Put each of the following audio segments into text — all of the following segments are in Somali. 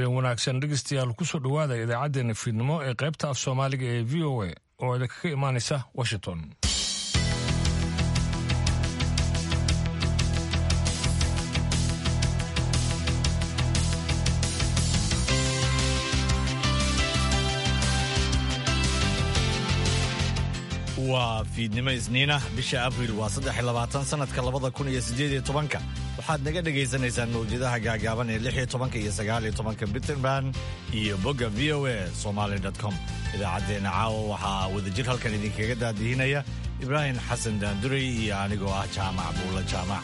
habeen wanaagsan dhegeystayaal kusoo dhowaada idaacaddeenna fiidnimo ee qaybta af soomaaliga ee v o a oo idinkaga imaanaysa washington waa fiidnimo isniinah bisha abriil waa saddex iyo labaatan sanadka labada kun iyo siddeed iyo tobanka waxaad naga dhagaysanaysaan mawjadaha gaagaaban ee lix iyo tobanka iyo sagaal iyo tobanka bitterban iyo bogga v o a somaali com idaacaddeenna caawa waxaa wadajir halkan idinkaga daadihinaya ibraahim xasan daanduray iyo anigoo ah jaamac buulla jaamac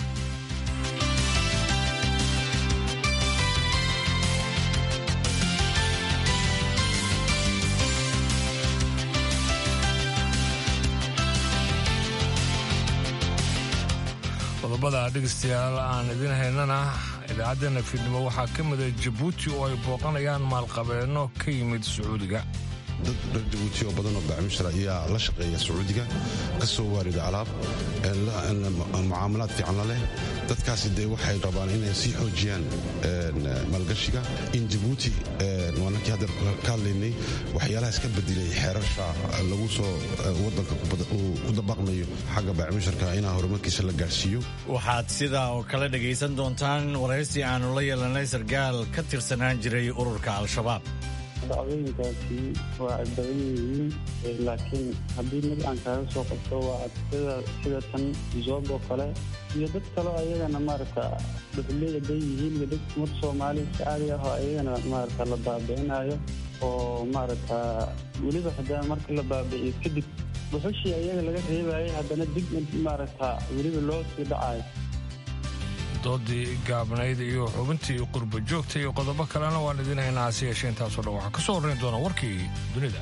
qodobada dhegeystayaal aan idin haynana idaacaddeenna fiidnimo waxaa ka mida jabuuti oo ay booqanayaan maalqabeenno ka yimid sacuudiga dad reer jabuuti oo badan oo bacmishra ayaa la shaqeeya sacuudiga ka soo waarida alaab mucaamalaad fiicanla leh dadkaasi dee waxay rabaan inay sii xoojiyaan maalgashiga in jabuuti waanakii hadda ka hadlaynay waxyaalahaas ka bedilay xeerasha lagu soo wadanka ku dabaqmayo xagga bacmisharka inaa horumarkiisa la gaadhsiiyo waxaad sidaa oo kale dhegaysan doontaan waraysi aannu la yeelanay sarkaal ka tirsanaan jiray ururka al-shabaab dacdooyinkaasi waa ay badan yihiin laakiin haddii mid aan kaaga soo qabto waa adsida sida tan zoob oo kale iyo dad kaleo ayagana maarata dhuxuley haday yihiin iyo dad umad soomaali si caadi ah oo ayagana maarata la baabi'inayo oo maarata weliba hadaa marka la baabi'iyo kadib dhuxushii ayaga laga reebayay haddana dib maarata weliba loo sii dhacayo doodii gaabnayd iyo xubintii qurba joogta iyo qodobo kalena waan idin haynaa hase yeeshee intaasoo dhan waxaa ka soo horrayn doona warkii dunida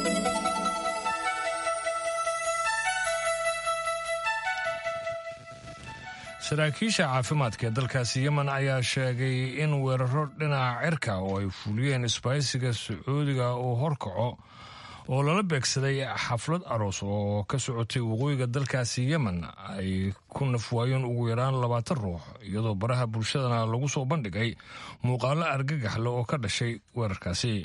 saraakiisha caafimaadka ee dalkaasi yemen ayaa sheegay in weeraro dhinaca cirka oo ay fuliyeen isbaahisiga sacuudiga uu horkaco oo lala beegsaday xaflad aroos oo ka socotay waqooyiga dalkaasi yemen ay ku nafwaayeen ugu yaraan labaatan ruux iyadoo baraha bulshadana lagu soo bandhigay muuqaalo argagaxle oo ka dhashay weerarkaasi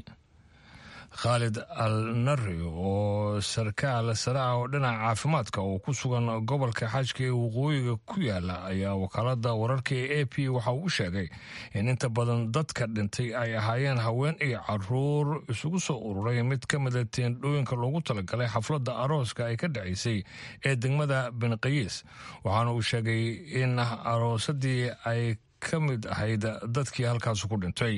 khaalid al nari oo sarkaal sare ah oo dhinaca caafimaadka oo ku sugan gobolka xajka ee waqooyiga ku yaala ayaa wakaalada wararka ee a p waxa uu sheegay in inta badan dadka dhintay ay ahaayeen haween iyo caruur isugu soo ururay mid ka mida teendhooyinka loogu talagalay xafladda arooska ay ka dhacaysay ee degmada benqayiis waxaana uu sheegay in aroosadii ay ka mid ahayd dadkii halkaas ku dhintay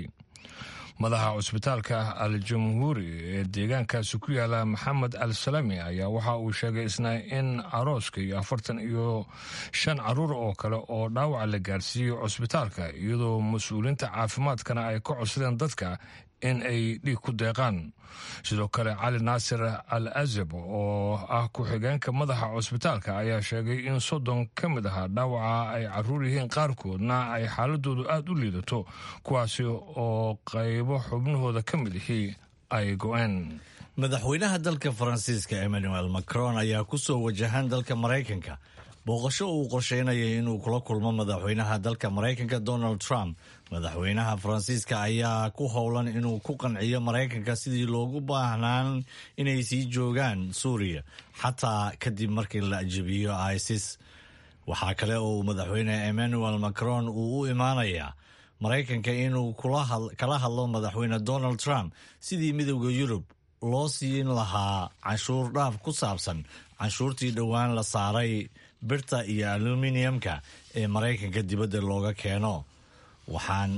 madaxa cusbitaalka al jamhuuri ee deegaankaasi ku yaala maxamed al salami ayaa waxa uu sheegay isna in arooska iyo afartan iyo shan caruur oo kale oo dhaawaca la gaarsiiyey cusbitaalka iyadoo mas-uuliyiinta caafimaadkana ay ka codsadeen dadka in ay dhiig ku deeqaan sidoo kale cali naasir al azab oo ah ku-xigeenka madaxa cusbitaalka ayaa sheegay in soddon ka mid ahaa dhaawaca ay caruur yihiin qaarkoodna ay xaaladoodu aada u liidato kuwaasi oo qaybo xubnahooda ka mid ihii ay go-een madaxweynaha dalka faransiiska emmanuel macron ayaa ku soo wajahan dalka maraykanka booqasho uu qorsheynayay inuu kula kulmo madaxweynaha dalka maraykanka donald trump madaxweynaha faransiiska ayaa ku howlan inuu ku qanciyo maraykanka sidii loogu baahnaan inay sii joogaan suuriya xataa kadib markii la ajabiyo isis waxaa kale oo madaxweyne emmanuel macron uu u imaanayaa maraykanka inuu kala hadlo madaxweyne donald trump sidii midowda yurub loo siin lahaa canshuur dhaaf ku saabsan canshuurtii dhowaan la saaray birta iyo aluminiyamka ee maraykanka dibadda looga keeno waxaan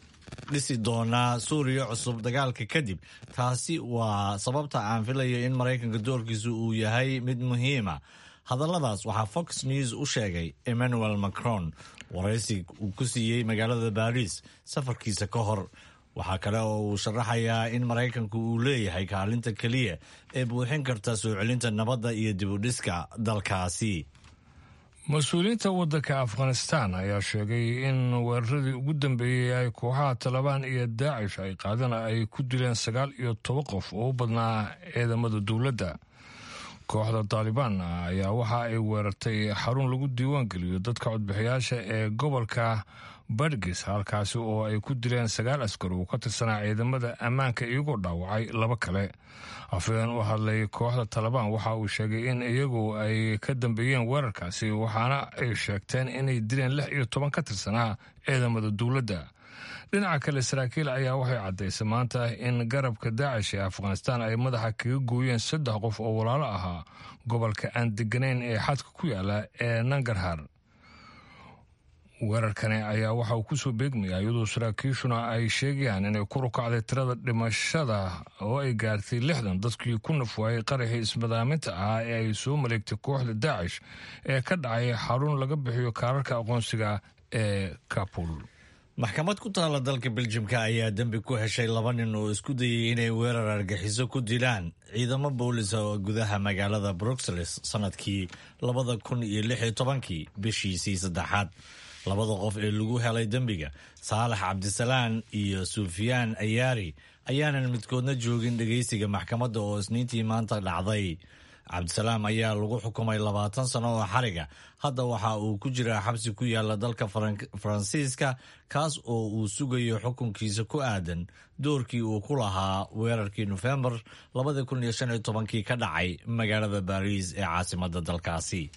dhisi doonaa suuriya cusub dagaalka kadib taasi waa sababta aan filayo in maraykanka doorkiisu uu yahay mid muhiima hadalladaas waxaa fox news u sheegay emmanuel macron waraysi uu ku siiyey magaalada baris safarkiisa ka hor waxaa kale oo uu sharaxayaa in maraykanku uu leeyahay kaalinta keliya ee buuxin karta soo celinta nabadda iyo dibudhiska dalkaasi mas-uuliyiinta waddanka afghanistan ayaa sheegay in weeraradii ugu dambeeyey ay kooxaha talabaan iyo daacish ay qaadeen ay ku dileen sagaal iyo toban qof oo u badnaa ciidamada dowladda kooxda taalibaan ayaa waxa ay weerartay xarun lagu diiwaan geliyo dadka codbixiyaasha ee gobolka badgis halkaasi oo ay ku dileen sagaal askar uu ka tirsanaa ciidamada ammaanka iyagoo dhaawacay laba kale afhayeen u hadlay kooxda taalibaan waxa uu sheegay in iyagu ay ka dambeeyeen weerarkaasi waxaana ay sheegteen inay dileen lix iyo toban ka tirsanaa ciidamada dowladda dhinaca kale saraakiil ayaa waxay caddaysay maanta in garabka daacish ee afghanistaan ay madaxa kaga gooyeen saddex qof oo walaalo ahaa gobolka aan deganayn ee xadka ku yaala ee nangarhar weerarkani ayaa waxa uu kusoo beegmaya iyadoo saraakiishuna ay sheegayaan inay ku rukacday tirada dhimashada oo ay gaartay lixdan dadkii ku nafwaayay qaraxii ismadaaminta ahaa ee ay soo maleegtay kooxda daacish ee ka dhacay xarun laga bixiyo kaararka aqoonsiga ee kabul maxkamad ku taala dalka beljimka ayaa dembi ku heshay laba nin oo isku dayay inay weerar argaxiso ku dilaan ciidamo boolisa oo gudaha magaalada bruxelles sanadkii labada kun iyo lix iyo tobankii bishiisii saddexaad labada qof ee lagu helay dembiga saalax cabdisalaan iyo sufyaan ayaari ayaanan midkoodna joogin dhegaysiga maxkamadda oo isniintii maanta dhacday cabdisalaam ayaa lagu xukumay labaatan sano oo xariga hadda waxa uu ku jiraa xabsi ku yaala dalka faransiiska kaas oo uu sugayo xukunkiisa ku aadan doorkii uu ku lahaa weerarkii nofembar kii ka dhacay magaalada baariis ee caasimada dalkaasi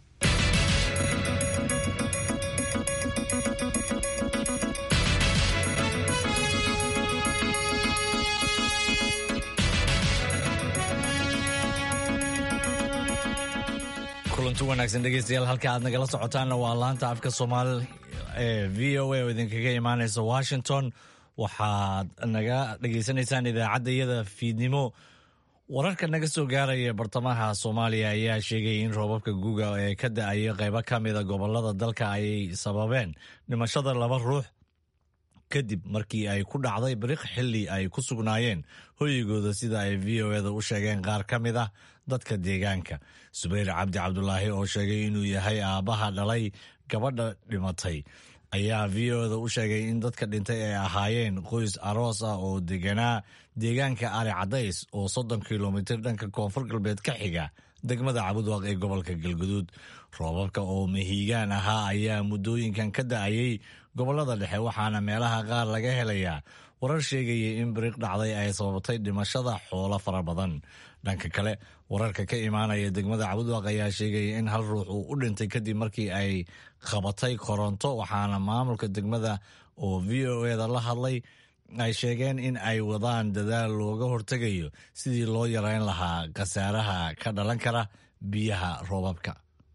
kulanti wanaagsan dhegeystayaal halka aad nagala socotaanna waa laanta afka soomaali ee v o a oo idinkaga imaaneysa washington waxaad naga dhegeysanaysaan idaacadda iyada fiidnimo wararka naga soo gaaraya bartamaha soomaaliya ayaa sheegay in roobabka guga ee ka da-aya qeybo ka mida gobolada dalka ay sababeen dhimashada laba ruux kadib markii ay ku dhacday bariq xilli ay ku sugnaayeen hoyigooda sida ay v o eda u sheegeen qaar ka mid ah dadka deegaanka subayr cabdi cabdulaahi oo sheegay inuu yahay aabbaha dhalay gabadha dhimatay ayaa v o eda u sheegay in dadka dhintay ay ahaayeen qoys aroos ah oo deganaa deegaanka ari cadays oo soddon kilomitir dhanka koonfur galbeed ka xiga degmada cabudwaq ee gobolka galguduud roobabka oo mahiigaan ahaa ayaa muddooyinkan ka da-ayay gobolada dhexe waxaana meelaha qaar laga helayaa warar sheegaya in biriq dhacday ay sababtay dhimashada xoolo fara badan dhanka kale wararka ka imaanaya degmada cabudwaq ayaa sheegaya in hal ruux uu u dhintay kadib markii ay qabatay koronto waxaana maamulka degmada oo v o eda la hadlay ay sheegeen in ay wadaan dadaal looga hortegayo sidii loo yareyn lahaa khasaaraha ka dhalan kara biyaha roobabka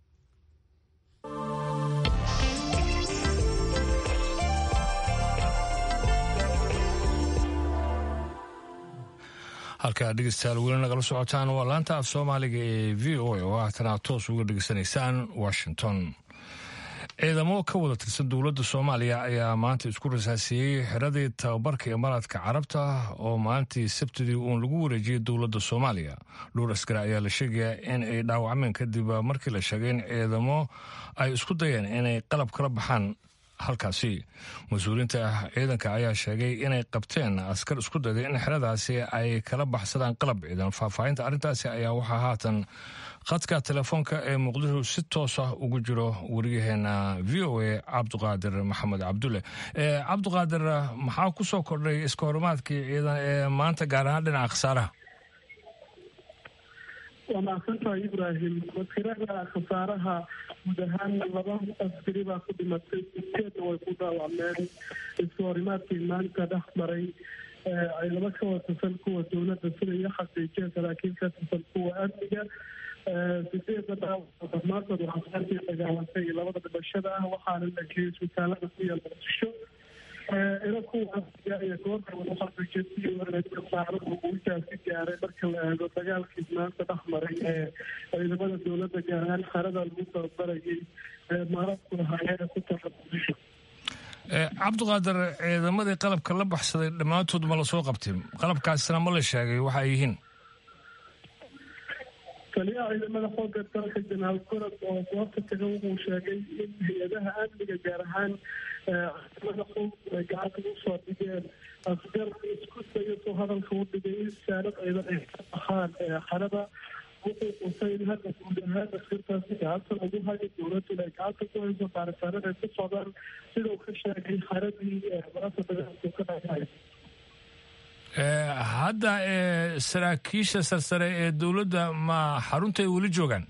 halkaa dhegeystayaal weli nagala socotaan waa laanta af soomaaliga ee v o a oo haatana toos uga dhegeysanaysaan washington ciidamo ka wada tirsan dowladda soomaaliya ayaa maanta isku rasaasiyey xiradii tababarka imaaraadka carabta oo maalintii sabtidii uun lagu wareejiyey dowladda soomaaliya dhowr askari ayaa la sheegayaa in ay dhaawacmeen kadib markii la sheegay in ciidamo ay isku dayeen inay qalab kala baxaan halkaasi mas-uuliyiinta ciidanka ayaa sheegay inay qabteen askar isku dayday in xeradaasi ay kala baxsadaan qalab ciidan faahfaahinta arrintaasi ayaa waxaa haatan khadka telefoonka ee muqdisho si toos ah ugu jiro wariyaheena v o a cabduqaadir maxamed cabdulle cabduqaadir maxaa ku soo kordhay iska horimaadkii ciidan ee maanta gaar ahaan dhinaca khasaaraha waa mahadsantahay ibraahim watirada khasaaraha guud ahaan laba askari baa ku dhimatay sideedna way ku dhaawacmeen iska horimaadkii maanta dhex maray ay laba ka watirsan kuwa dowladda sida iyo xaqiijiyeen saraakiil ka tirsan kuwa amniga sideeda dhaawac dhammaantood waxaasarkii dagaalantay labada dhimashada ah waxaana la geeyey isbitaalada ku yaal muqdisho ila kuwaasiya iyo goorta waxasaaradu guushaasi gaaray marka la eego dagaalkii maanta dhex maray ee ciidamada dowladda gaar ahaan xerada lagu tababarayay maaradku lahaayeen ku taala muqdisho cabdiqaadir ciidamadii qalabka la baxsaday dhammaantood ma la soo qabtay qalabkaasina ma la sheegay waxa ay yihiin taliyaha ciidamada xooga dalka janaal gorod oo goobta taga wuxuu sheegay in hay-adaha amniga gaar ahaan ciidamada xoog ay gacanta usoo dhigeen asgar isku dayo soo hadalka u dhigay in saanad ciidan ay ka baxaan xerada wuxuu qusay in hadda guud ahaan askartaasi gacanta lagu hayo dowladuna ay gacanta ku hayso baaritaanada ay ku socdaan sida uu ka sheegay xaradii marasa dagaalku ka dhacay hadda saraakiisha sarsare ee dowladda ma xaruntay weli joogaan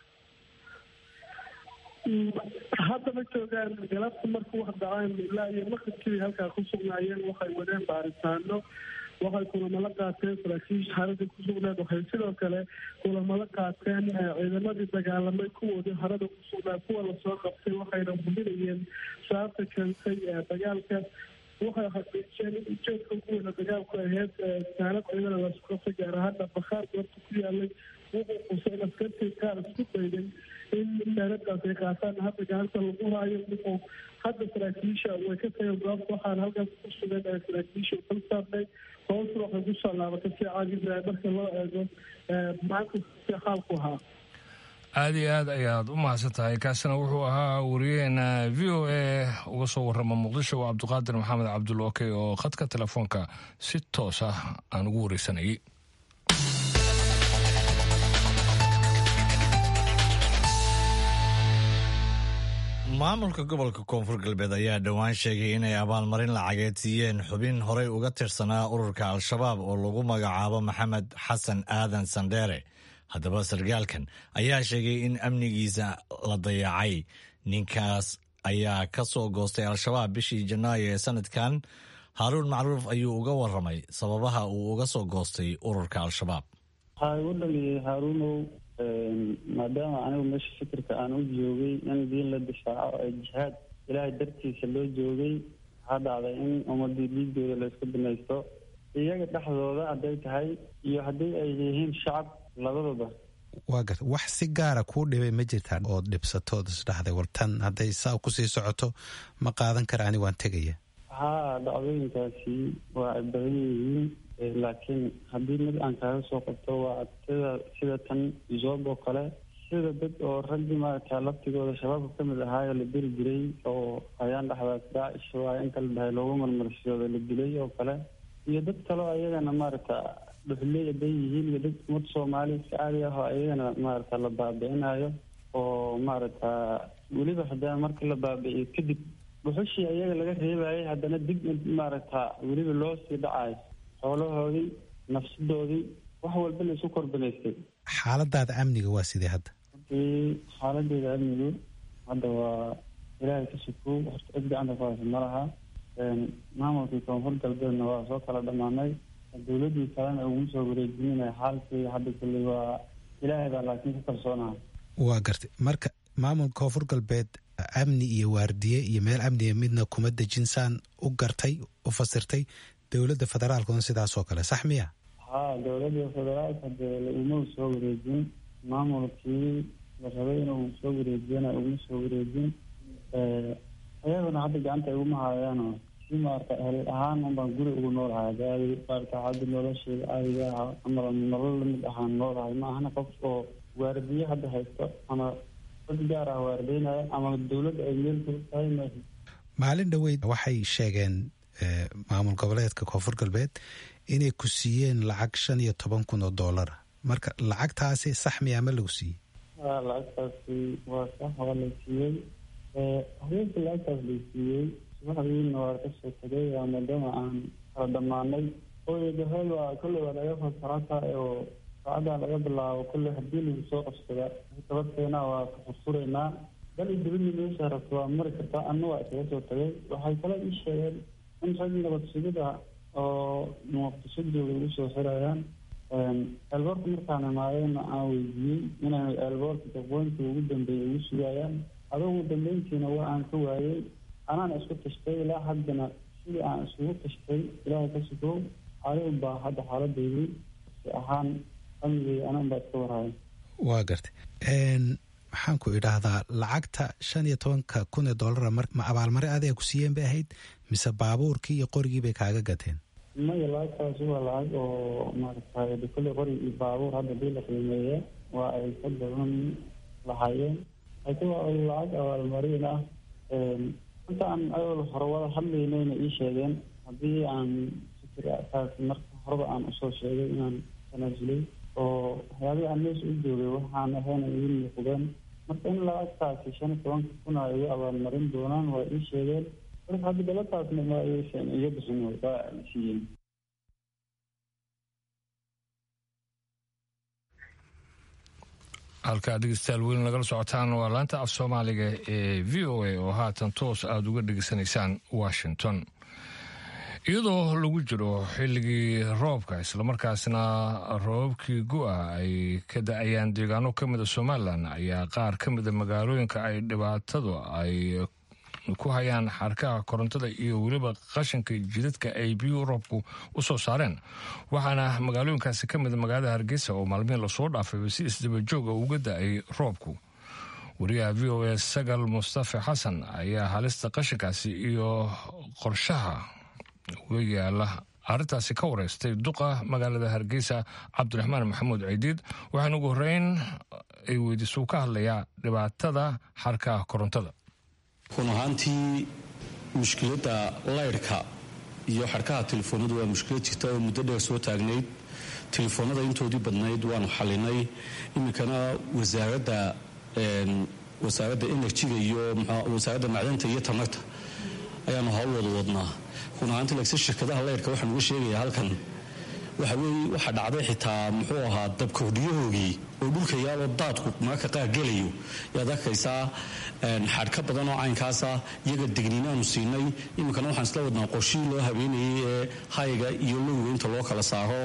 hadda ma joogaan galabta markuu wax dhacaan ilaa iyo maqribkii halkaa ku sugnaayeen waxay wadeen baaritaano waxay kulamala qaateen saraakiisha xaradii ku sugnayd waxay sidoo kale kulamala qaateen ciidamadii dagaalamay kuwoodii harada ku sugnaa kuwa lasoo qabtay waxayna hubinayeen sababta keentay dagaalka waxay xaqiijiyeen in ujeedka ugu weyna dagaalku ahayd saanad ciidana laisku qabtay gaar ahaana bakhaar goobta ku yaalay wuxuu qusay in askartii qaar isku dayday in saanadaas ay qaataan hadda gacanta lagu haayo wuxuu hadda saraakiisha way ka tageen goobta waxaana halkaas ku sugan ee saraakiisha kala saarnay hoosu waxay kusoo laabatay si caagisa marka loo eego maanta si xaalku ahaa aada iyo aad ayaad u mahadsan tahay kaasina wuxuu ahaa wariyaheena v o a uga soo warrama muqdisho waa cabdiqaadir maxamed cabdulokey oo khadka telefoonka si toos ah aan ugu wareysanayay maamulka gobolka koonfur galbeed ayaa dhowaan sheegay inay abaalmarin lacageed siiyeen xubin horey uga tirsanaa ururka al-shabaab oo lagu magacaabo maxamed xasan aadan sandheere haddaba sargaalkan ayaa sheegay in amnigiisa la dayacay ninkaas ayaa ka soo goostay al-shabaab bishii janaayo ee sanadkan haaruun macruuf ayuu uga waramay sababaha uu uga soo goostay ururka al-shabaab waxaa igu dhaliyay haaruunow maadaama anigu meesha fikirka aan u joogay in diin la difaaco ee jihaad ilaahay dartiisa loo joogay waxaa dhacday in ummadii dhiigooda la isku binaysto iyaga dhexdooda hadday tahay iyo haddii ay yihiin shacab labadaba waa garta wax si gaara kuu dhibay ma jirtaa ood dhibsatood isdhaxday war tan hadday saa kusii socoto ma qaadan kara ani waan tegaya haa dhacdooyinkaasi waa ay badan yihiin laakiin haddii mid aan kaaga soo qabto waa sida sida tan zoob oo kale sida dad oo raggii maaragta laftigooda shabaabka ka mid ahaayoo la diri jiray oo ayaan dhexdaas daacish waa inta la dhahay loogu marmarsiyooda la dilay oo kale iyo dad kaleo ayagana maaragta dhuxley haday yihiin iyo dad umad soomaali si caadi ah oo ayagana maaragta la baabi'inayo oo maaragta weliba haddana markii la baabi'iyo kadib dhuxushii ayaga laga reebayay haddana dib maaragta weliba loo sii dhacayo xoolahoodii nafsadoodii wax walba la isu korbanaystay xaaladaada amniga waa sidee hadda hadii xaaladeeda amnigu hadda waa ilaahay ka sukow horta cid gacanta ku haysa ma laha maamulkii koonfur galbeedna waa soo kala dhammaanay dowladii kalena uguma soo wareejinina xaalkii hadda kulley waa ilaahay baa laakiin ku kalsoonaha waa gartay marka maamulka koonfur galbeed amni iyo waardiye iyo meel amniga midna kuma dejinsaan u gartay u fasirtay dowladda federaalkuna sidaas oo kale sax miya haa dowladda federaalka dee uma soo wareejin maamulkii la rabay inuu soo wareejiyana uguma soo wareejin ayaguna hadda gacanta iguma haayaano si maarata hel ahaan unbaan guri ugu noolahay adi maarata hadda nolosheeda caadiga ah ama nolol lamid ahaan noolahay ma ahana qof oo waardiye hadda haysto ama dad gaar ah waardeynaya ama dowladda ay meel ku tahay ma maalin dhoweyd waxay sheegeen maamul goboleedka koonfur galbeed inay ku siiyeen lacag shan iyo toban kun oo doolara marka lacagtaasi sax miyaa ma lagu siiyey lacagtaasi waa sax waa la siiyey habeenkii lacagtaas la siiyey subaxdiina waa kasoo tagay maadaama aan kala dhammaanay ooyadahol waa kolley waa laga fasarata oo saacaddaa laga bilaabo kolley haddii lagu soo qabsada tabadkeena waa ka furfuraynaa bal i dibadii meesha rabto waa mari kartaa anna waa isaga soo tagay waxay kale ii sheegeen in rag nabad sugid ah oo muqdisho jooga igu soo xirayaan eelboorka markaan imaadayna aan weydiiyey inay eelboorka daqooyinkii ugu dambeeyay igu sugayaan adugu dambeyntiina waa aan ka waayey anaana isku tashtay ilaa haddana sidii aan isugu tashtay ilaahay ka sugow adigu baa hadda xaaladeydii si ahaan amnigay anan baa iska warhaya waa gartay maxaan ku idhaahdaa lacagta shan iyo tobanka kun ee dollara ma abaalmari adiga ku siiyeen bay ahayd mise baabuurkii iyo qorigii bay kaaga gateen maya lacagtaasi waa lacag oo maaragtay kolley qori iyo baabuur hadda dii la qiimeeya waa ay ka badan lahaayeen laakiin waa lacag abaalmarin ah inta aan ayol hore wada hadlaynayna ii sheegeen haddii aan fikirkaas marka horeba aan usoo sheegay inaan tanaasulay oo waxyaabihii aan meesha u joogay waxaan ahayn ay ii muuqdeen marka in lacagtaasi shan iyo tobanka kun ay iga abaalmarin doonaan waa ii sheegeen marka hadda galataasna ma aysan iga bixin waa siiyeen halkaa dhegeystayaal weyn lagala socotaan waa laanta af soomaaliga ee v o a oo haatan toos aada uga dhegeysanaysaan washington iyadoo lagu jiro xilligii roobka islamarkaasna roobabkii gu-a ay ka da-ayaan deegaano ka mida somalilan ayaa qaar ka mida magaalooyinka ay dhibaatadu ay ku hayaan xarkaha korontada iyo weliba qashinka jidadka ay biyuu roobku u soo saareen waxaana magaalooyinkaasi ka mida magaalada hargeysa oo maalmihin lasoo dhaafay si isdabajooga uga da-ay roobku wariyaha v o a sagal mustafa xasan ayaa halista qashinkaasi iyo qorshaha uga yaala arrintaasi ka wareystay duqa magaalada hargeysa cabdiraxmaan maxamuud ciidiid waxaana ugu horeyn ay weydiisuu ka hadlayaa dhibaatada xarkaha korontada run ahaantii mushkiladda laydhka iyo xarkaha telefoonadu waa mushkilad jirta oo muddo dheer soo taagnayd telefoonada intoodii badnayd waanu xalinay iminkana wasaaradda wasaaradda enerjiga iyo wasaaradda macdanta iyo tamarta ayaanu hawl wada wadnaa run ahaantii lagse shirkadaha laydhka waxaan uga sheegayaa halkan waxa weeye waxaa dhacday xitaa muxuu ahaa dabkordhiyahoogii oo dhulka yaaloo daadku mararka qaar gelayo yaad arkaysaa xadhka badan oo caynkaasa iyaga degniinaanu siinay iminkana waxaan isla wadnaa qorshihii loo habeenayay ee hayga iyo lowga inta loo kala saaro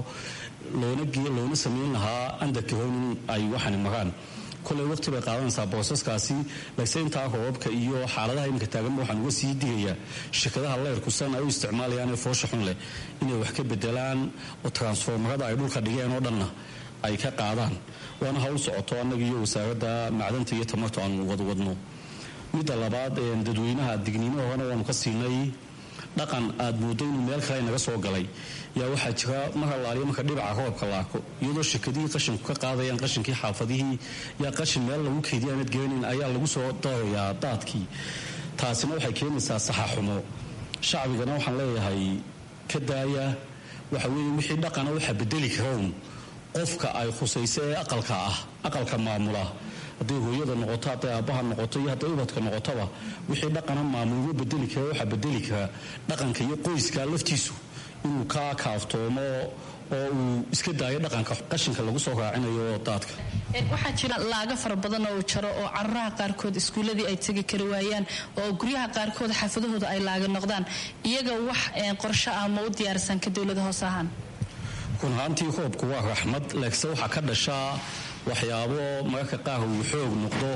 loona samayn lahaa andarkahown in ay waxani maraan koley waqti bay qaadanaysaa boosaskaasi lagse intaa roobabka iyo xaaladaha iminka taaganba waxaan uga sii digayaa shirkadaha leyrku san ay u isticmaalayaan ee foosha xun leh inay wax ka bedelaan oo transformarada ay dhulka dhigeen oo dhanna ay ka qaadaan waana hawl socoto annaga iyo wasaaradda macdanta iyo tamartu aanu wadwadno midda labaad dadweynaha digniino horena waanu ka siinay dhaqan aad mooddo inuu meel kale naga soo galay yaa waxaa jira mar allaaliya marka dhibaca roobka la arko iyadoo shirkadihii qashinku ka qaadayaan qashinkii xaafadihii yaa qashin meel lagu keydiya aanad garanayn ayaa lagu soo darayaa daadkii taasina waxay keenaysaa saxaxumo shacbigana waxaan leeyahay ka daaya waxa weeye wixii dhaqana waxaa bedeli karown qofka ay khusayso ee aqalka ah aqalka maamula hadday hooyada noqoto hadday aabbaha noqoto iyo hadday ubadka noqotoba wixii dhaqana maamulma bedeli kara waxaa bedeli kara dhaqanka iyo qoyska laftiisu inuu ka kaaftoomo oo uu iska daayo dhaqanka qashinka lagu soo raacinayo daadka waxaa jira laaga fara badan oo jaro oo caruraha qaarkood iskuuladii ay tegi kari waayaan oo guryaha qaarkood xaafadahooda ay laaga noqdaan iyaga wax qorsho ah ma u diyaarsan ka dowlada hoos ahaan run ahaantii roobku waa raxmad laakiinse waxaa ka dhashaa waxyaabo mararka qaar uu xoog noqdo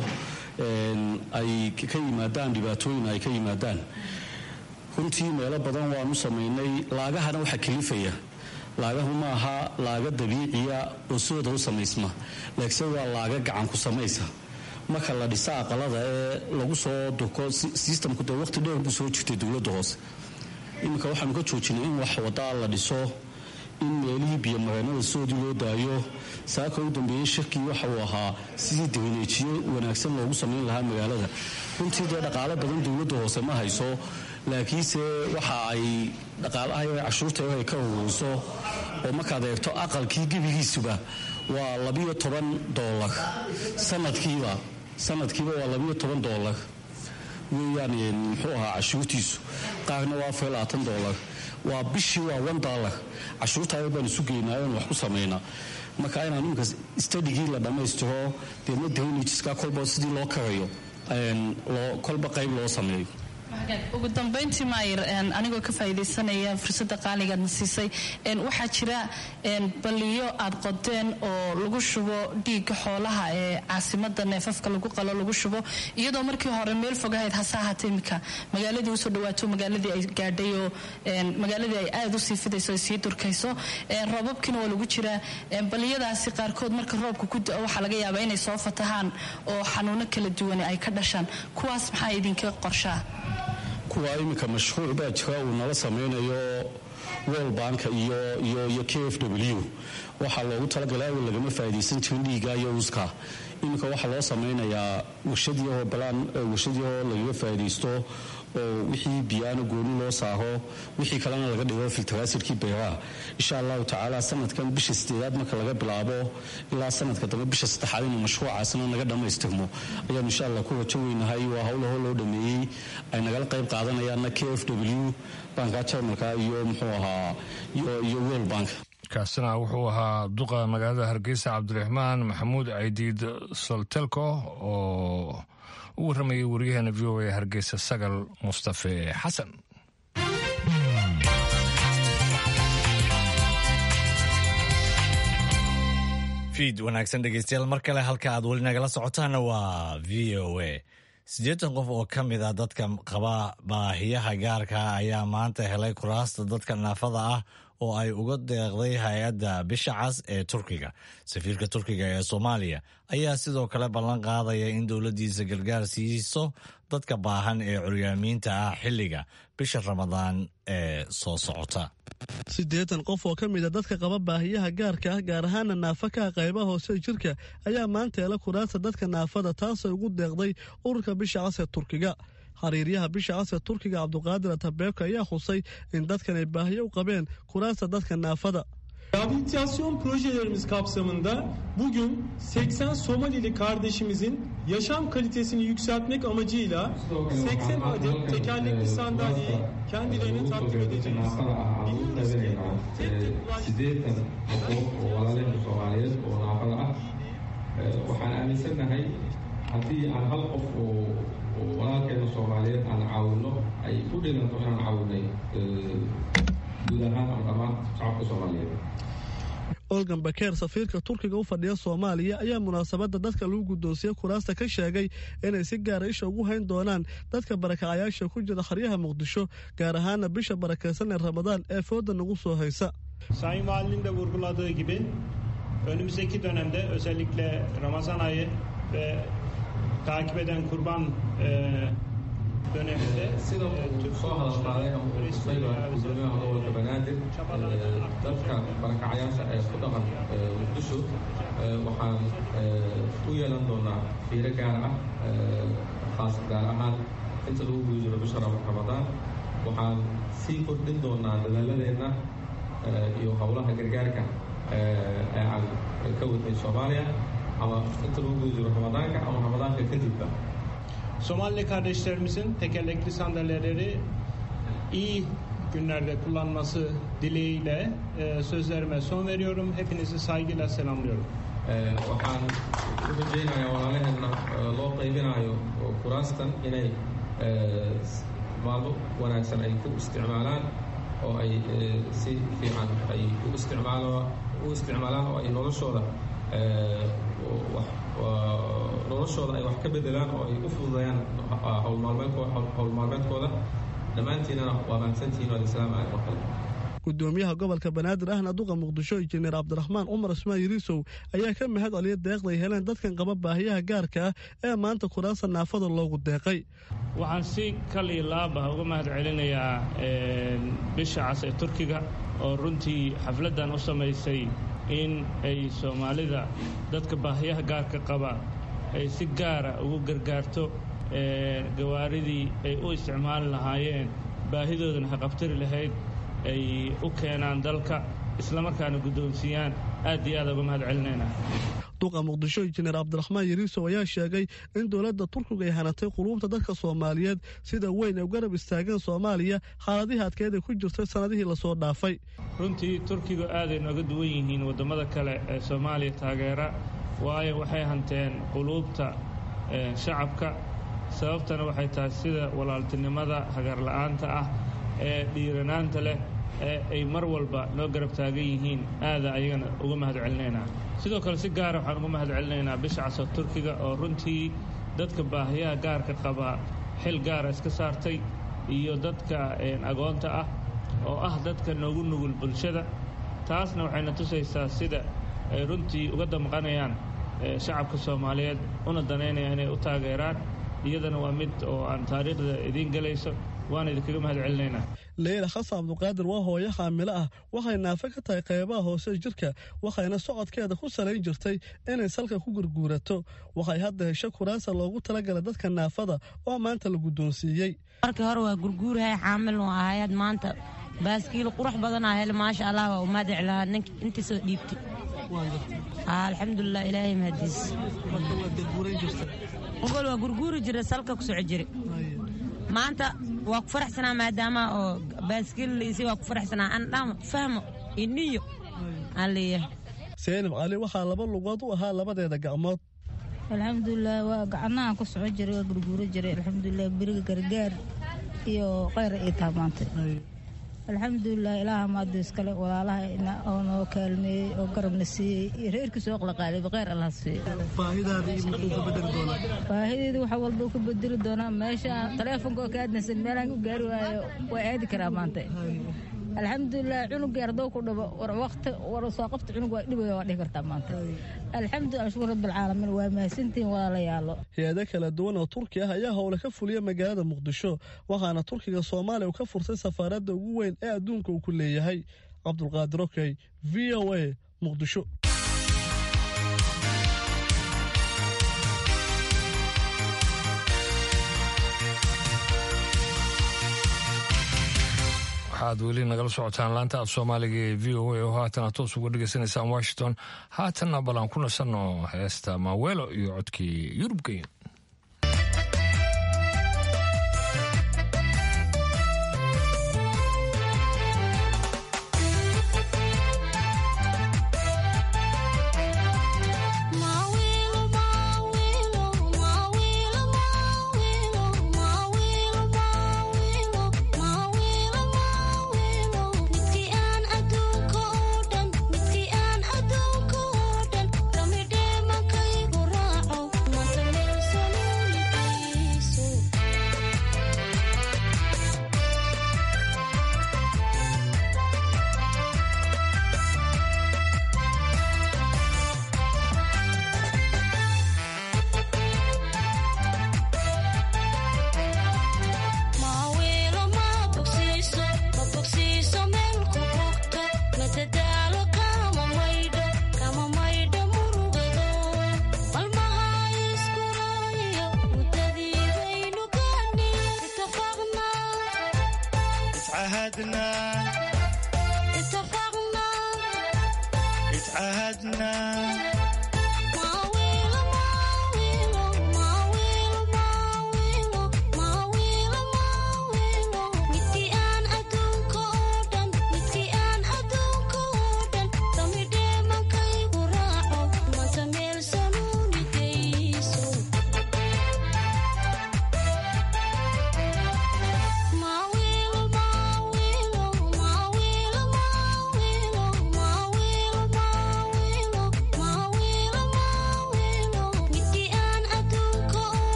ay ka yimaadaan dhibaatooyin ay ka yimaadaan runtii meelo badan waanu samaynay laagahana waxaa kalifaya laagahu maaha laaga dabiiciya oo sooda u samaysma laakiinse waa laaga gacanku samaysa marka la dhisa aqalada ee lagu soo durko sistamku dee waqti dheer buu soo jirtay dowladda hoose iminka waxaanu ka joojinay in wax wadaa la dhiso in meelihii biyomareenada soodii loo daayo saaka u dambeeyey shirkii waxa uu ahaa sidii degneejiyo wanaagsan loogu samayn lahaa magaalada runtii dee dhaqaale badan dowladda hoose ma hayso laakiinse waxa ay dhaqaalaha cashuurta ay ka ururiso oo markaad eegto aqalkii gebigiisuba waa labiyo toban doolar sanadkiiba sanadkiiba waa labiyo toban doolar weeyaan muxuu ahaa cashuurtiisu qaarna waa afar labaatan doolar waa bishii waa one dollar cashuurtaada baan isu geynaa oon wax ku samaynaa marka inaan iminka stadigii la dhammaystiro deedna drainageska kolba sidii loo karayo kolba qayb loo sameeyo ugu dambayntii maayir anigoo ka faa'iidaysanaya fursadda qaaligaadna siisay waxaa jira balliyo aad qodeen oo lagu shubo dhiigga xoolaha ee caasimada neefafka lagu qalo lagu shubo iyadoo markii hore meel fogahayd hase ahaatee imika magaaladii usoo dhawaato magaaladii ay gaadhay oo magaaladii ay aada usii fidayso ay sii durkayso roobabkiina waa lagu jiraa balliyadaasi qaarkood marka roobka ku da-o waxaa laga yaabaa inay soo fatahaan oo xanuuno kala duwane ay ka dhashaan kuwaas maxaa idinka qorshaa kuwa iminka mashruuc baa jira uu nala samaynayo world banka iyo iyo iyo k f w waxaa loogu talagalay awal lagama faa'iidaysan jirin dhiiga iyo uska iminka waxaa loo samaynayaa warshadiyahoo balaan warshadiyahoo lagaga faa'iidaysto oo wixii biyaana gooni loo saaho wixii kalena laga dhigo filtaraasirkii beeraha insha allahu tacaala sanadkan bisha sideedaad marka laga bilaabo ilaa sanadka dambe bisha saddexaad inuu mashruucaasna naga dhammaystirmo ayaanu insha allah ku rajo weynahay waa howlaho loo dhameeyey ay nagala qayb qaadanayaanna k f w banka jarmalka iyo muxuu ahaa iyo world bank kaasina wuxuu ahaa duqa magaalada hargeysa cabdiraxmaan maxamuud caydiid soltelko oo u warramayay wariyaheena v o a hargeysa sagal mustafe xasan fiid wanaagsan dhegeystayaal mar kale halka aad weli nagala socotaana waa v o a siddeetan qof oo ka mid a dadka qaba baahiyaha gaarka ayaa maanta helay kuraasta dadka naafada ah oo ay uga deeqday hay-adda bisha cas ee turkiga safiirka turkiga ee soomaaliya ayaa sidoo kale ballan qaadaya in dowladdiisa gargaar siiso dadka baahan ee curyaamiinta ah xilliga bisha ramadaan ee soo socota siddeetan qof oo ka mid a dadka qaba baahiyaha gaarka ah gaar ahaana naafakaha qaybaha hoose jirka ayaa maanta hela kuraasta dadka naafada taasoo ugu deeqday ururka bisha cas ee turkiga xiriiryaha bisha cas ee turkiga cabduqaadir atabeebka ayaa xusay in dadkan ay baahiyo u qabeen kuraasta dadka naafada Rehabilitasyon projelerimiz kapsamında bugün 80 Somalili kardeşimizin yaşam kalitesini yükseltmek amacıyla 80 adet tekerlekli sandalyeyi kendilerine takdim edeceğiz. Biliyoruz ki tek tek sideetan qof oo walaalaheen soomaaliyeed oo naafada ah waxaan aaminsanahay haddii aan hal qof oo walaalkeena soomaaliyeed aan caawino ay u dhiganto inaan caawinay guud ahaan ama dhammaan shacabka soomaaliyeed olgan bakeer safiirka turkiga u fadhiya soomaaliya ayaa munaasabadda dadka lagu guddoonsiye kuraasta ka sheegay inay si gaara isha ugu hayn doonaan dadka barakacayaasha ku jira xeryaha muqdisho gaar ahaana bisha barakaysan ee ramadaan ee fooda nagu soo haysa Sayın Valinin de vurguladığı gibi önümüzdeki dönemde özellikle Ramazan ayı ve takip eden kurban e, döneminde sida uu soo hadalqaaday ama uu xusay gudoomiyaha gobolka banaadir dadka barakacayaasha ee ku dhaqan muqdisho waxaan u yeelan doonaa fiiro gaar ah khaas gaar ahaan inta lagu guda jiro bisha ramadaan waxaan sii kordhin doonaa dadaaladeenna iyo howlaha gargaarka ee aan ka wadnay soomaaliya ama inta lagu guda jiro ramadaanka ama ramadaanka kadibba Somali kardeşlerimizin tekerlekli sandalyeleri iyi günlerde kullanması dileğiyle e, sözlerime son veriyorum. Hepinizi saygıyla selamlıyorum. waxaan u rajaynayaa walaalaheenna loo qaybinayo kuraastan inay maalmo wanaagsan ay ku isticmaalaan oo ay si fiican ay u isticmaalaan oo ay noloshooda noloshooda ay wax ka bedelaan oo ay u fududayaan howlmaalmeedkooda dhammaantiinana waa mahadsantihiin waa islaam ah oo kale gudoomiyaha gobolka banaadir ahna duqa muqdisho injineer cabdiraxmaan cumar ismaan yiriisow ayaa ka mahad celiya deeqday heleen dadkan qaba baahiyaha gaarka ah ee maanta kuraasta naafada loogu deeqay waxaan si kal iyo laabah uga mahad celinayaa bisha cas ee turkiga oo runtii xafladdan u samaysay in ay soomaalida dadka baahiyaha gaarka qaba ay si gaara ugu gargaarto gawaaridii ay u isticmaali lahaayeen baahidoodana haqabtari lahayd ay u keenaan dalka islamarkaana guddoonsiiyaan aad iyo aad uga mahad celinayna duqa muqdisho injineer cabdiraxmaan yariisow ayaa sheegay in dowladda turkiga ay hanatay quluubta dadka soomaaliyeed sida weyn ay u garab istaageen soomaaliya xaaladihii adkeed ay ku jirtay sannadihii lasoo dhaafay runtii turkigu aaday nooga duwan yihiin waddamada kale ee soomaaliya taageera waayo waxay hanteen quluubta shacabka sababtana waxay tahay sida walaaltinimada hagarla'aanta ah ee dhiiranaanta leh ee ay mar walba noo garab taagan yihiin aada ayagana uga mahad celinaynaa sidoo kale si gaara waxaan uga mahad celinaynaa bisha casar turkiga oo runtii dadka baahiyaha gaarka qaba xil gaara iska saartay iyo dadka agoonta ah oo ah dadka noogu nugul bulshada taasna waxayna tusaysaa sida ay runtii uga damqanayaan shacabka soomaaliyeed una danaynaya inay u taageeraan iyadana waa mid oo aan taariikhda idiin gelayso waana idinkaga mahad celinaynaa leyla xasan cabduqaadir waa hooyo xaamilo ah waxay naafe ka tahay qaybaha hoose jirka waxayna socodkeeda ku salayn jirtay inay salka ku gurguurato waxay hadda hesho kuraasa loogu talagalay dadka naafada oo maanta la guddoonsiiyey markii hore waa gurguurahay xaamil nu ahayaad maanta baaskiil qurux badanaa hele maasha allah waa umaadic lahaa nink intii soo dhiibtay alxamdulilah ilaahay mahadiis ogol waa gurguuri jira salka ku soco jire maanta waa ku faraxsanaa maadaama oo baaskiil liisay waa ku faraxsanaa aan dhamo fahmo iniyo aan leeyahay seenib cali waxaa laba lugood u ahaa labadeeda gacmood alxamdulilah waa gacanaha ku soco jiray waa gurguuro jiray alxamdulilah beriga gargaar iyo kheyra ii taamaantay alxamdulilah ilaaha maado iskale walaalaha oo noo kaalmeeyey oo garabna siiyey iyo reerkii soo qalaqaalayba kheyr allah siiyo baahideeda waxa walba ku bedeli doonaa meesha taleefonka oo ka aadnaysan meelaan u gaari waayo waa aadi karaa maanta alxamdulilah cunugii ardoo ku dhabo war waqti war soo qabta cunug waa dhibaya waa dhihi kartaa maanta alxamdulilah shukur rabbilcaalamiin waa mahadsantihiin walaalayaalo hay-ado kala duwan oo turki ah ayaa howle ka fuliya magaalada muqdisho waxaana turkiga soomaaliya uu ka furtay safaaradda ugu weyn ee adduunka uu ku leeyahay cabdulqaadir okey v o a muqdisho waxaad weli nagala socotaan laanta af soomaaliga ee v o a oo haatana toos uga dhegaysanaysaan washington haatanna bal aan ku nasanno heesta maaweelo iyo codkii yurubgeyn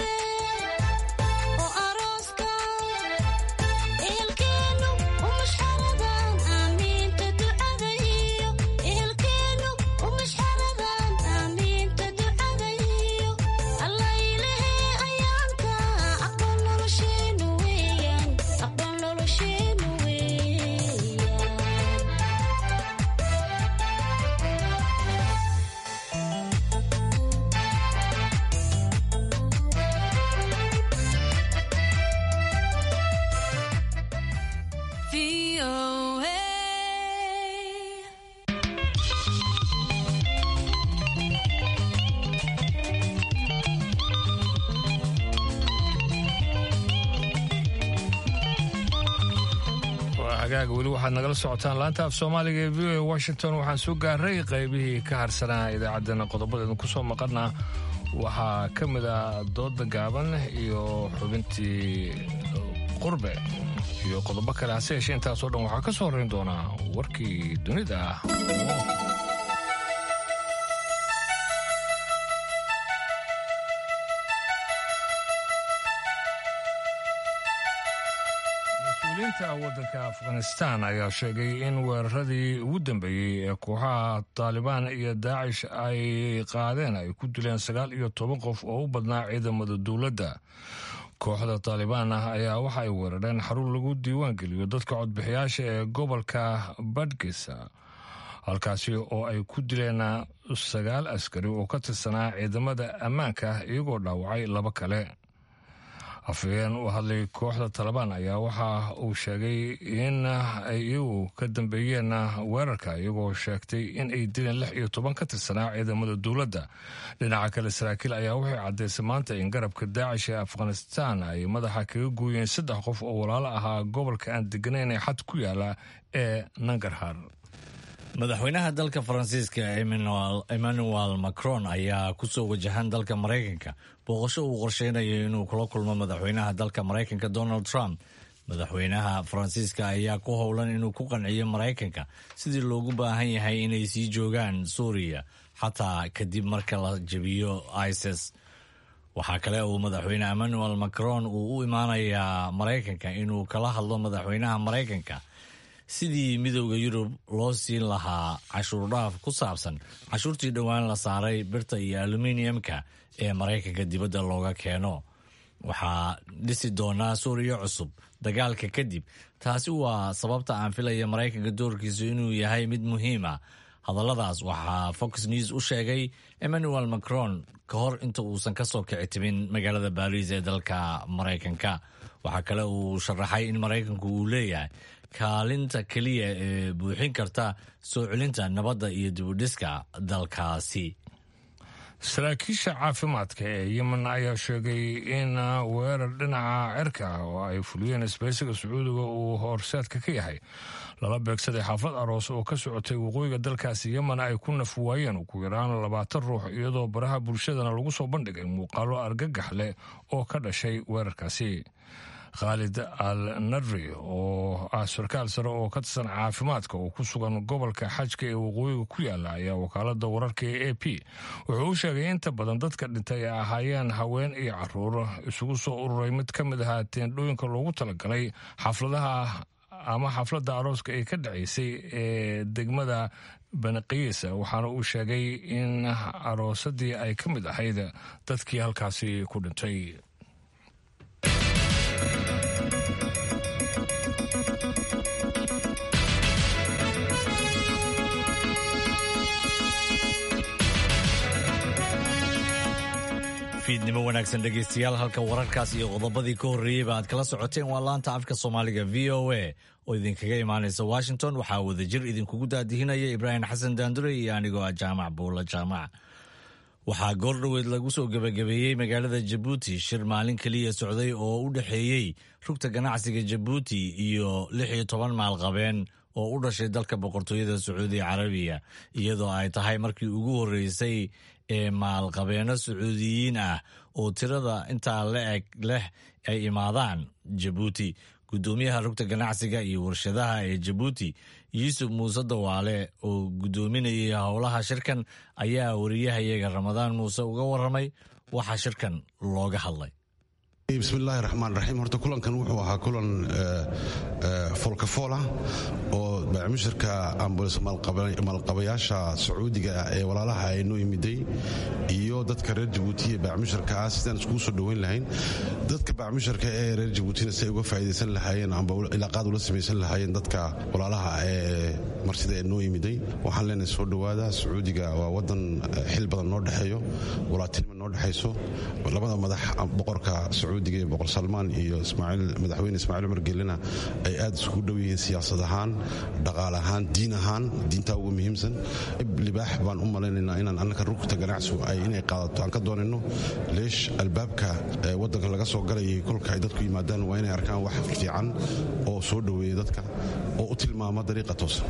Ilkeenu u mashxar hagaaga weli waxaad nagala socotaan laanta af soomaaliga ee v o a washington waxaan soo gaaray qaybihii ka harsanaa idaacaddana qodobadeedu ku soo maqana waxaa ka mid ah dooda gaaban iyo xubintii qurbe iyo qodobo kale hase yeeshee intaasoo dhan waxaa ka soo horrayn doonaa warkii dunida ah mas-uuliyiinta waddanka afghanistan ayaa sheegay in weeraradii ugu dambeeyey ee kooxaha taalibaan iyo daacish ay qaadeen ay ku dileen sagaal iyo toban qof oo u badnaa ciidamada dowladda kooxda taalibaan ah ayaa waxa ay weerareen xarun lagu diiwaan geliyo dadka codbixiyaasha ee gobolka badhgisa halkaasi oo ay ku dileen sagaal askari oo ka tirsanaa ciidamada ammaanka iyagoo dhaawacay laba kale afhayeen u hadlay kooxda talabaan ayaa waxa uu sheegay in ay iyagu ka dambeeyeen weerarka iyagoo sheegtay in ay dileen lix iyo toban ka tirsanaa ciidamada dowladda dhinaca kale saraakiil ayaa waxay caddaysay maanta in garabka daacish ee afghanistan ay madaxa kaga gooyeen saddex qof oo walaalo ahaa gobolka aan deganayn ee xad ku yaala ee nangarhar madaxweynaha dalka faransiiska emmanuel macron ayaa kusoo wajahan dalka maraykanka booqasho uu qorsheynayo inuu kula kulmo madaxweynaha dalka maraykanka donald trump madaxweynaha faransiiska ayaa ku howlan inuu ku qanciyo maraykanka sidii loogu baahan yahay inay sii joogaan suuriya xataa kadib marka la jebiyo isis waxaa kale uu madaxweyne emmanuel macron uu u imaanayaa maraykanka inuu kala hadlo madaxweynaha maraykanka sidii midowda yurub loo siin lahaa cashuurdhaaf ku saabsan cashuurtii dhowaan la saaray birta iyo aluminiumka ee maraykanka dibadda looga keeno waxaa dhisi doonaa suuriya cusub dagaalka kadib taasi waa sababta aan filaya maraykanka doorkiisu inuu yahay mid muhiima hadalladaas waxaa fox news u sheegay emmanuel macron ka hor inta uusan kasoo kici timin magaalada baariis ee dalka maraykanka waxaa kale uu sharaxay in maraykanku uu leeyahay kaalinta keliya ee buuxin karta soo celinta nabadda iyo dibudhiska dalkaasi saraakiisha caafimaadka ee yemen ayaa sheegay in weerar dhinaca cirka ah oo ay fuliyeen isbaysiga sacuudiga uu horseedka ka yahay lala beegsaday xaafad aroos oo ka socotay waqooyiga dalkaasi yemen ay ku naf waayeen ugu yaraan labaatan ruux iyadoo baraha bulshadana lagu soo bandhigay muuqaalo argagax leh oo ka dhashay weerarkaasi khaalid al nadri oo ah sarkaal sare oo ka tirsan caafimaadka oo ku sugan gobolka xajka ee waqooyiga ku yaala ayaa wakaalada wararka ee a p wuxuu u sheegay inta badan dadka dhintay ay ahaayeen haween iyo caruur isugu soo ururay mid ka mid ahaa teendhooyinka loogu talagalay xafladaha ama xafladda arooska ee ka dhacaysay ee degmada banaqiisa waxaana uu sheegay in aroosadii ay ka mid ahayd dadkii halkaasi ku dhintay fiidnimo wanaagsan dhegaystayaal halka wararkaas iyo qodobadii ka horreeyeyba aad kala socoteen waa laanta afka soomaaliga v o a oo idinkaga imaanaysa washington waxaa wadajir idinkugu daadihinaya ibraahim xasan daandure iyo anigoo ah jaamac buula jaamac waxaa goordhoweed lagu soo gebagabeeyey magaalada jabuuti shir maalin keliya socday oo u dhexeeyey rugta ganacsiga jabuuti iyo lix iyo toban maalqabeen oo u dhashay dalka boqortooyada sacuudi carabiya iyadoo ay tahay markii ugu horreysay ee maalqabeeno sacuudiyiin ah oo tirada intaa la eg leh ay imaadaan jabuuti guddoomiyaha rugta ganacsiga iyo warshadaha ee jabuuti yuusuf muuse dawaale oo guddoominayay howlaha shirkan ayaa wariyahayaga ramadaan muuse uga waramay waxaa shirkan looga hadlay bismillahi raxmaan raxiim horta kulankan wuxuu ahaa kulan foolkafool ah oo baacmushirka ambuls maalqabayaasha sacuudiga ah ee walaalaha aynoo imiday iyo dadka reer jabuutiya baacmushirka ah sidaan iskugu soo dhoweyn lahayn dadka baacmushirka ee reer jabuutina si ay uga faa'idaysan lahaayeen amba ilaaqaad ula samaysan lahaayeen dadka walaalaha ee marsida ee noo yimiday waxaan leenahay soo dhowaada sacuudiga waa wadan xil badan noo dhexeeyo walaatinima noo dhexayso labada madax boqorka sacuudiga ee boqor salmaan iyo madaxweyne ismaaciil cumar gelina ay aad isugu dhow yihiin siyaasad ahaan dhaqaale ahaan diin ahaan diintaa ugu muhiimsan libaax baan u malaynaynaa inaan annaka rugta ganacsigu ay inay qaadato aan ka doonayno leesh albaabka wadanka laga soo galayay kolka ay dadku yimaadaan waa inay arkaan wax fiican oo soo dhoweeya dadka oo u tilmaama dariiqa toosan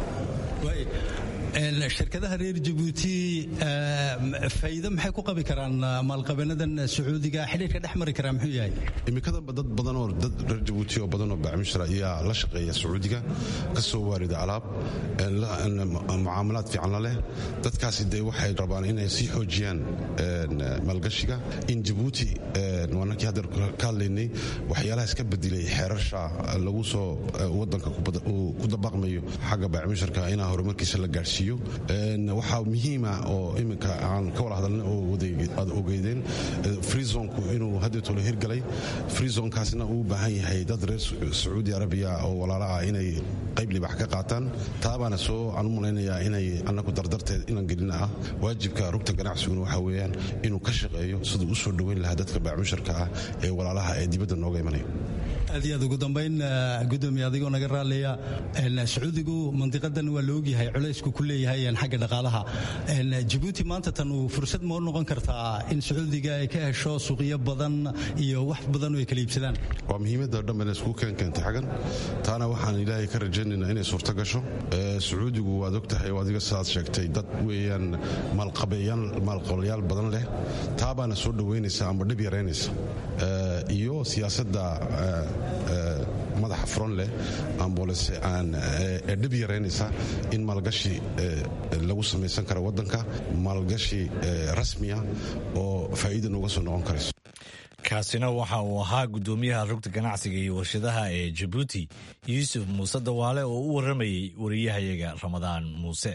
shirkadaha reer jabuuti faa'iido maxay ku qabi karaan maalqabeenadan sacuudiga xidhiirka dhex mari karaa muxuu yahay imikadanba dad badan oo dad reer jabuuti oo badan oo bacmishra ayaa la shaqeeya sacuudiga ka soo waarida alaab mucaamalaad fiican la leh dadkaasi dee waxay rabaan inay sii xoojiyaan maalgashiga in jabuuti waanakii haddeer ka hadlaynay waxyaalaha iska bedelay xeerasha lagu soo wadanka ku dabaqmayo xagga bacmisharka inaa horumarkiisa la gaadhsiiyo waxaa muhiima oo iminka aan ka wada hadalnay oo aad ogeydeen freezonku inuu haddeetolo hirgalay freezonkaasna uu u baahan yahay dad reer sacuudi arabiya oo walaala ah inay qayb libax ka qaataan taabaana soo aan u malaynayaa inay annagu dardarteed inaan gelina ah waajibka rugta ganacsiguna waxaa weeyaan inuu ka shaqeeyo siduu u soo dhoweyn lahaa dadka bacmusharka ah ee walaalaha ee dibadda nooga imanaya aad iyo aad ugu dambayn gudoomiye adigoo naga raaliya sacuudigu mandiqadan waa la ogyahay culaysku ku leeyahay xagga dhaqaalaha jabuuti maanta tan uu fursad ma u noqon kartaa in sacuudiga ay ka hesho suuqyo badan iyo wax badan oo ay kala iibsadaan waa muhiimadda dhan bana isku keenkeentay xaggan taana waxaan ilaahay ka rajaynaynaa inay suurto gasho sacuudigu waad og tahay oo adiga sidaad sheegtay dad weeyaan maalqabayaal badan leh taa baana soo dhoweynaysa amba dhib yaraynaysa iyo siyaasadda madaxa furan leh ambolese ee dhib yaraynaysa in maalgashi lagu samaysan karo wadanka maalgashi rasmiya oo faa'iida nooga soo noqon karayso kaasina waxa uu ahaa gudoomiyaha rugta ganacsiga iyo warshadaha ee jabuuti yuusuf muuse dawaale oo u waramayey wariyahayaga ramadaan muuse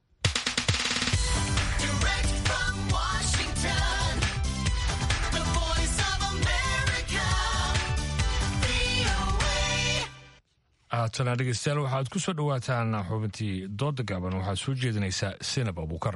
haatana dhegeystayaal waxaad ku soo dhowaataan xubintii dooda gaaban waxaad soo jeedinaysaa sinab abuukar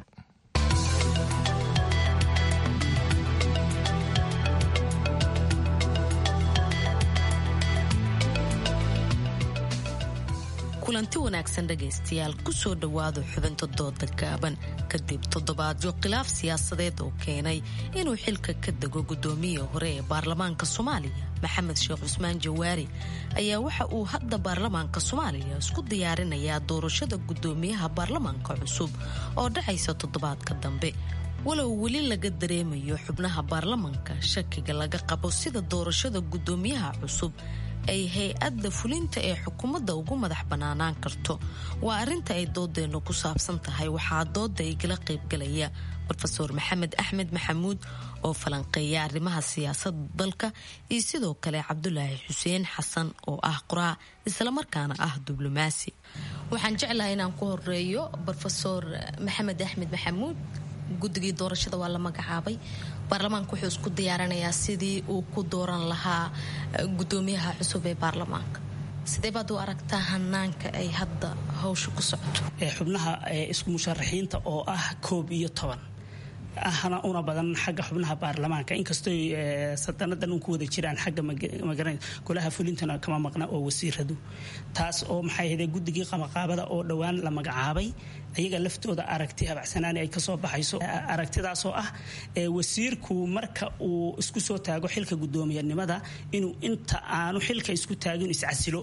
kulanti wanaagsan dhegaystayaal kusoo dhowaada xubinta dooda gaaban kadib toddobaadyo khilaaf siyaasadeed oo keenay inuu xilka ka dego gudoomiyii hore ee baarlamaanka soomaaliya maxamed sheekh cusmaan jawaari ayaa waxa uu hadda baarlamaanka soomaaliya isku diyaarinayaa doorashada gudoomiyaha baarlamaanka cusub oo dhacaysa toddobaadka dambe walow weli laga dareemayo xubnaha baarlamaanka shakiga laga qabo sida doorashada gudoomiyaha cusub ay hay-adda fulinta ee xukuumadda ugu madax bannaanaan karto waa arrinta ay doodeennu ku saabsan tahay waxaa dooda igala qaybgalaya rofeor maxamed axmed maxamuud oo falanqeeya arrimaha siyaasadda dalka iyo sidoo kale cabdulaahi xuseen xasan oo ah qoraa islamarkaana ah diblomaasi waxaan jeclahay inaan ku horeeyo rofeor maxamed axmed maxamuud guddigii doorashada waa la magacaabay baarlamaanka wuxuu isku diyaarinayaa sidii uu ku dooran lahaa gudoomiyaha cusub ee baarlamaanka sidee baad u aragtaa hanaanka ay hadda hawsha ku socoto xubnaha isku musharaxiinta oo ah koob iyo toban ahna una badan xagga xubnaha baarlamaanka inkastoo sadanadan un ku wada jiraan xagga magara golaha fulintana kama maqna oo wasiiradu taas oo maxay ahayde guddigii qamaqaabada oo dhowaan la magacaabay ayaga laftooda aragti habacsanaani ay kasoo baxayso aragtidaasoo ah wasiirku marka uu isku soo taago xilka guddoomiyanimada inuu inta aanu xilka isku taagin iscasilo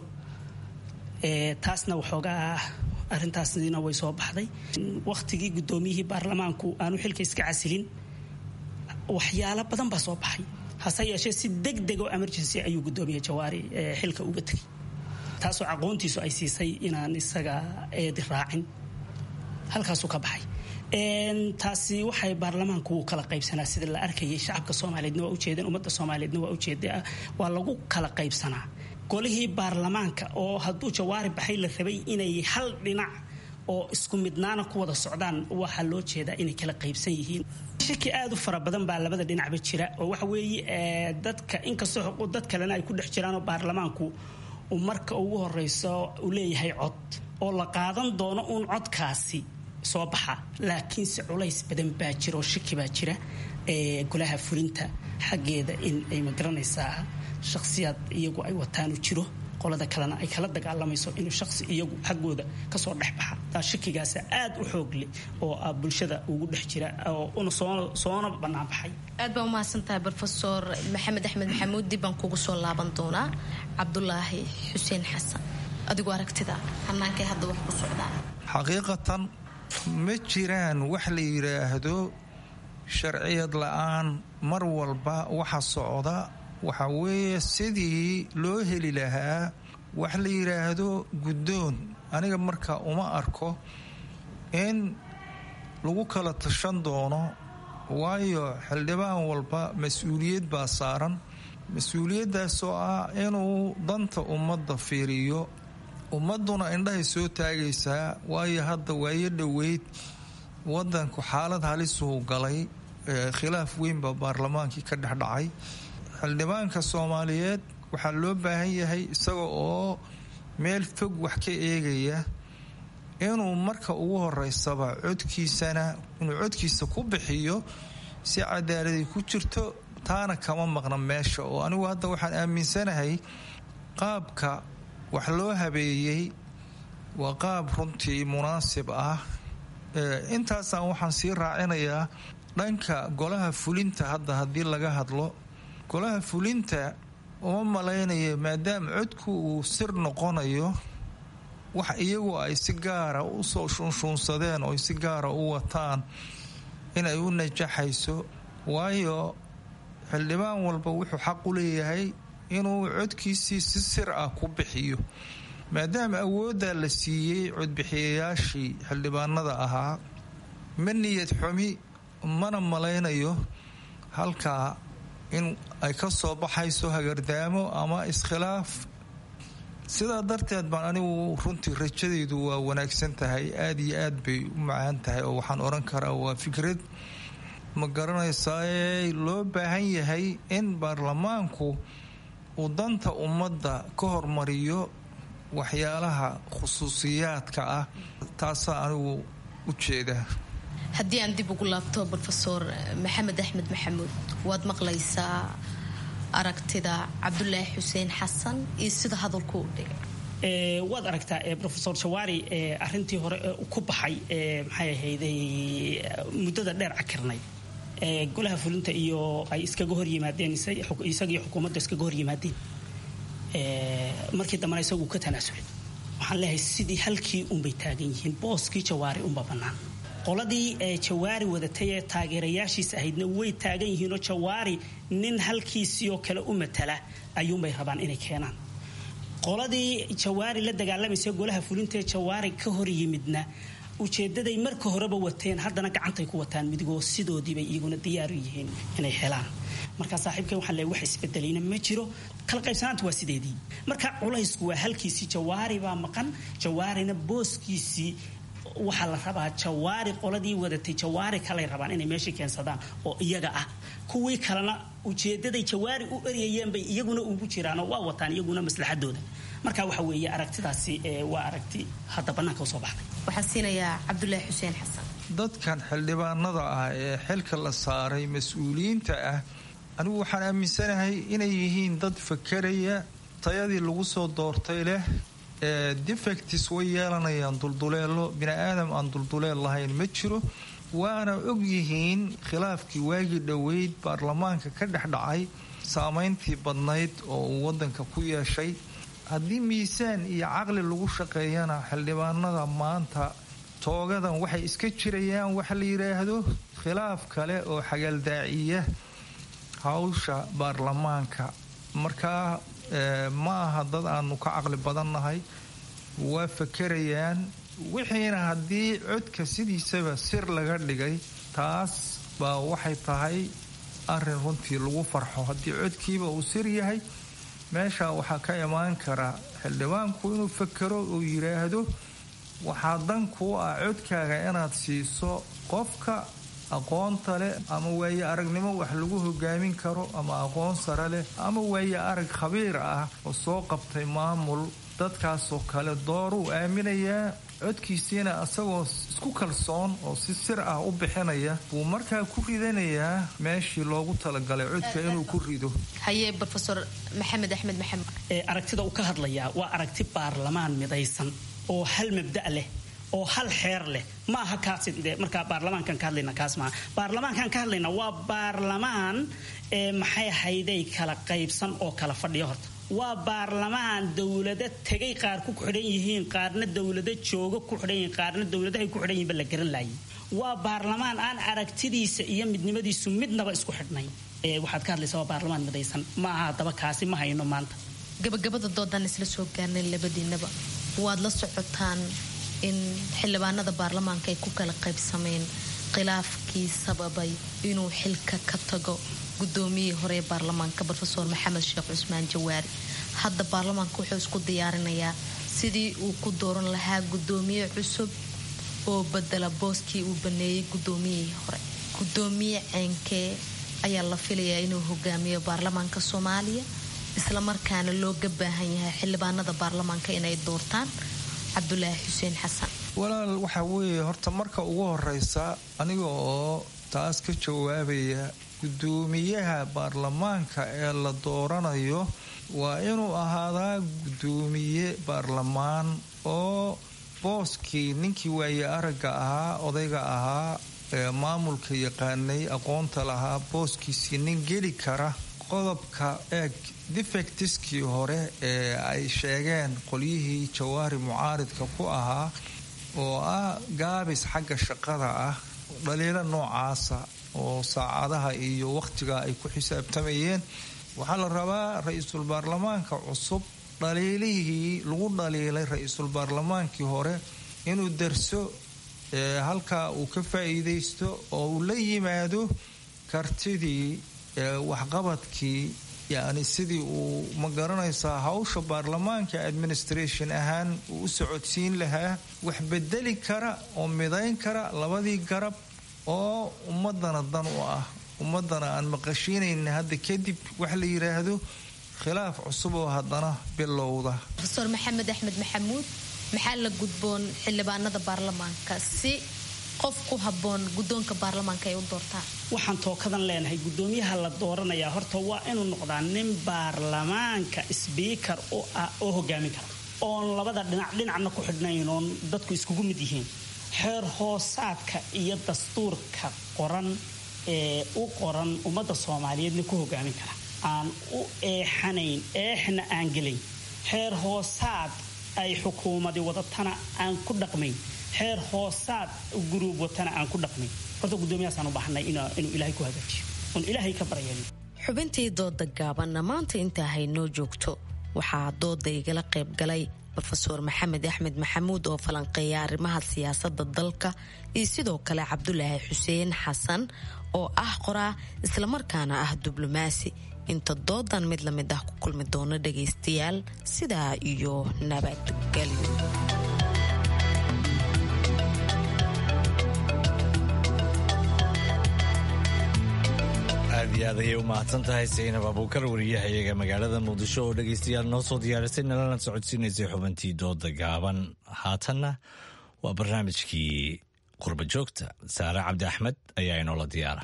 taasna waxoogaa arintaasina way soo baxday wakhtigii guddoomiyihii baarlamaanku aanu xilka iska casilin waxyaalo badan baa soo baxay hase yeeshee si deg deg oo emergency ayuu guddoomiye jawaari xilka uga tegay taasoo aqoontiisu ay siisay inaan isaga eedi raacin halkaasuu ka baxay taasi waxay baarlamaanku wuu kala qaybsanaa sida la arkayay shacabka soomaaliyeedna waa ujeedeen ummadda soomaaliyeedna waa ujeeda waa lagu kala qaybsanaa golihii baarlamaanka oo hadduu jawaari baxay la rabay inay hal dhinac oo isku midnaana ku wada socdaan waxaa loo jeedaa inay kala qaybsan yihiin shaki aad u fara badan baa labada dhinacba jira oo waxa weeye dadka inkastoo dad kalena ay ku dhex jiraanoo baarlamaanku marka ugu horeyso uu leeyahay cod oo la qaadan doono uun codkaasi soo baxa laakiinse culays badan baa jira oo shaki baa jira golaha fulinta xaggeeda in ay magaranaysaa shakhsiyaad iyagu ay wataanu jiro qolada kalena ay kala dagaalamayso inuu shaqsi iyagu xaggooda kasoo dhex baxa taa shakigaasa aad u xoog leh oo ah bulshada ugu dhex jira oo una soona bannaan baxay aad baa umahadsantahay rofesor maxamed axmed maxamuud dib baan kugu soo laaban doonaa cabdulaahi xuseen xasan adigoo aragtida hannaankay hadda wax ku socdaan xaqiiqatan ma jiraan wax la yidhaahdo sharciyad la-aan mar walba waxa socda waxa weeye sidii loo heli lahaa wax la yidhaahdo guddoon aniga marka uma arko in lagu kala tashan doono waayo xildhibaan walba mas-uuliyad baa saaran mas-uuliyaddaasoo ah inuu danta ummadda fiiriyo ummadduna indhahay soo taagaysaa waayo hadda waayo dhoweyd wadanku xaalad halisuu galay khilaaf weynbaa baarlamaankii ka dhexdhacay xildhibaanka soomaaliyeed waxaa loo baahan yahay isaga oo meel fog wax ka eegaya inuu marka ugu horeysaba codkiisana inuu codkiisa ku bixiyo si cadaaladii ku jirto taana kama maqna meesha oo anigu hadda waxaan aaminsanahay qaabka wax loo habeeyey waa qaab runtii munaasib ah intaasaan waxaan sii raacinayaa dhanka golaha fulinta hadda haddii laga hadlo golaha fulinta uma malaynaya maadaama codku uu sir noqonayo wax iyagu ay si gaara usoo shunshuunsadeen oo si gaara u wataan inay u najaxayso waayo xildhibaan walba wuxuu xaq u leeyahay inuu codkiisii si sir ah ku bixiyo maadaama awooddaa la siiyey codbixiyayaashii xildhibaanada ahaa ma niyad xumi mana malaynayo halkaa in ay ka soo baxayso hagardaamo ama iskhilaaf sidaa darteed baan anigu runtii rajadaydu waa wanaagsan tahay aada iyo aad bay u macaan tahay oo waxaan odhan karaa waa fikrad ma garanaysaa loo baahan yahay in baarlamaanku uu danta ummadda ka hormariyo waxyaalaha khusuusiyaadka ah taasaa anigu u jeeda haddii aan dib ugu laabto rofesor maxamed axmed maxamuud waad maqlaysaa aragtida cabdulaahi xuseen xasan iyo sida hadalku u dhigay waad aragtaa rofesor jawaari arintii hore ku baxay maxay ahayday muddada dheer cakirnay golaha fulinta iyo ay iskaga hor yimaadeen isagiyo xukuumadda iskaga hor yimaadeen markii dambena isagu ka tanaasulay waxaan leeyahay sidii halkii unbay taagan yihiin booskii jawaari unba bannaan qoladii jawaari wadatay ee taageerayaashiis ahaydna way taagan yihiinoo jawaari nin halkiisiioo kale u matala ayuunbay rabaan inay keenaan qoladii jawaari la dagaalamaysa golaha fulintaee jawaari ka hor yimidna ujeedaday marka horeba wateen haddana gacantay ku wataan midigoo sidoodiibay iyaguna diyaaru yihiin inay helaan marka saaxiibkay waxaan leeyahay wax isbedelayna ma jiro kala qaybsanaanta waa sideedii marka culaysku waa halkiisii jawaari baa maqan jawaarina booskiisii waxaa la rabaa jawaari qoladii wadatay jawaari kalay rabaan inay meeshii keensadaan oo iyaga ah kuwii kalena ujeedaday jawaari u eryayeen bay iyaguna ugu jiraanoo waa wataan iyaguna maslaxadooda marka waxa weeye aragtidaasi waa aragti hadda bannaanka usoo baxday waxaan siinayaa cabdulaahi xuseen xasan dadkan xildhibaanada ah ee xilka la saaray mas-uuliyiinta ah anigu waxaan aaminsanahay inay yihiin dad fakeraya tayadii lagu soo doortay leh defectis way yeelanayaan dulduleelo bini aadam aan dulduleel lahayn ma jiro waana og yihiin khilaafkii waagii dhoweyd baarlamaanka ka dhex dhacay saameyntii badnayd oo uu wadanka ku yeeshay haddii miisaan iyo caqli lagu shaqeeyana xildhibaanada maanta toogadan waxay iska jirayaan waxa la yidhaahdo khilaaf kale oo xagaldaaciya hawsha baarlamaanka markaa ma aha dad aanu ka caqli badannahay waa fakerayaan wixiina haddii codka sidiisaba sir laga dhigay taas baa waxay tahay arin runtii lagu farxo haddii codkiiba uu sir yahay meesha waxaa ka imaan kara xildhibaanku inuu fakero uu yidhaahdo waxaa dan kuu ah codkaaga inaad siiso qofka aqoonta leh ama waaye aragnimo wax lagu hogaamin karo ama aqoon sare leh ama waaye arag khabiir ah oo soo qabtay maamul dadkaasoo kale dooruu aaminayaa codkiisiina isagoo isku kalsoon oo si sir ah u bixinaya buu markaa ku ridanayaa meeshii loogu talagalay codka inuu ku rido haye rofesor maxamed axmed maxamed aragtida uu ka hadlayaa waa aragti baarlamaan midaysan oo hal mabda leh oo hal xeer leh ma aha kaas markaa baarlamaankan ka hadlayna kaas maaha baarlamaankan ka hadlayna waa baarlamaan maxay ahayday kala qaybsan oo kala fadhiya horta waa baarlamaan dowlado tegay qaar ku xidhan yihiin qaarna dowlado jooga ku xidhan yihiin qaarna dowladahay ku xidhan yihiin ba la garan laayay waa baarlamaan aan aragtidiisa iyo midnimadiisu midnaba isku xidhnay waxaad ka hadlaysaa waa baarlamaan midaysan ma aha haddaba kaasi ma hayno maanta gabagabada doodaan isla soo gaarnay labadiinaba waad la socotaan in xildhibaanada baarlamaanka ay ku kala qaybsameen khilaafkii sababay inuu xilka ka tago gudoomiyihii hore ee baarlamaanka rofeor maxamed sheekh cusmaan jawaari hadda baarlamaanka wuxuu isku diyaarinayaa sidii uu ku dooran lahaa gudoomiye cusub oo badela booskii uu baneeyey gudoomiyihii hore gudoomiye ceenkee ayaa la filayaa inuu hogaamiyo baarlamaanka soomaaliya islamarkaana looga baahan yahay xildhibaanada baarlamaanka inay doortaan cabdulaahi xuseen xasan walaal waxaa weeye horta marka ugu horeysa aniga oo taas ka jawaabaya gudoomiyaha baarlamaanka ee la dooranayo waa inuu ahaadaa gudoomiye baarlamaan oo booskii ninkii waaye aragga ahaa odayga ahaa ee maamulka yaqaanay aqoonta lahaa booskiisii nin geli kara qodobka eeg defectiskii hore ee ay sheegeen qolyihii jawaari mucaaridka ku ahaa oo ah gaabis xagga shaqada ah dhaliilo noocaasa oo saacadaha iyo wakhtiga ay ku xisaabtamayeen waxaa la rabaa ra-iisul baarlamaanka cusub dhaliilihii lagu dhaliilay ra-iisul baarlamaankii hore inuu darso halkaa uu ka faa'iidaysto oo uu la yimaado kartidii waxqabadkii yacni sidii uu ma garanaysaa hawsha baarlamaanka administration ahaan uu u socodsiin lahaa wax bedeli kara oo midayn kara labadii garab oo ummadana dan u ah ummadana aan maqashiinayna hadda kadib wax la yidhaahdo khilaaf cusub oo haddana bilowda rofeor maxamed axmed maxamuud maxaa la gudboon xildhibaanada baarlamaanka si qof ku haboon gudoonka baarlamaanka ay u doortaan waxaan tookadan leenahay gudoomiyaha la dooranayaa horta waa inuu noqdaa nin baarlamaanka sbiikar u ah oo hogaamin kara oon labada dhinac dhinacna ku xidhnayn oon dadku iskugu mid yihiin xeer hoosaadka iyo dastuurka qoran ee u qoran ummadda soomaaliyeedna ku hogaamin kara aan u eexanayn eexna aan gelayn xeer hoosaad ay xukuumadi wadatana aan ku dhaqmayn xeer hoosaad guruub watana aan ku dhaqmayn horta gudoomiyahaasaan u baahnay inuu ilaahay ku hagaajiyo oon ilaahay ka baryayn xubintii dooda gaabanna maanta intaa haynoo joogto waxaa dooda igala qayb galay rofeor maxamed axmed maxamuud oo falanqeeya arrimaha siyaasada dalka iyo sidoo kale cabdulaahi xuseen xasan oo ah qoraa islamarkaana ah diblomaasi inta doodan mid la mid ah ku kulmi doono dhagaystayaal sidaa iyo nabadgelyo aad iyo aad ayay u mahadsan tahay saynab abuukar wariyahayaga magaalada muqdisho oo dhegaystayaal noo soo diyaarisay nalana socodsiinaysay xubintii dooda gaaban haatanna waa barnaamijkii qurba joogta saare cabdi axmed ayaa inoola diyaara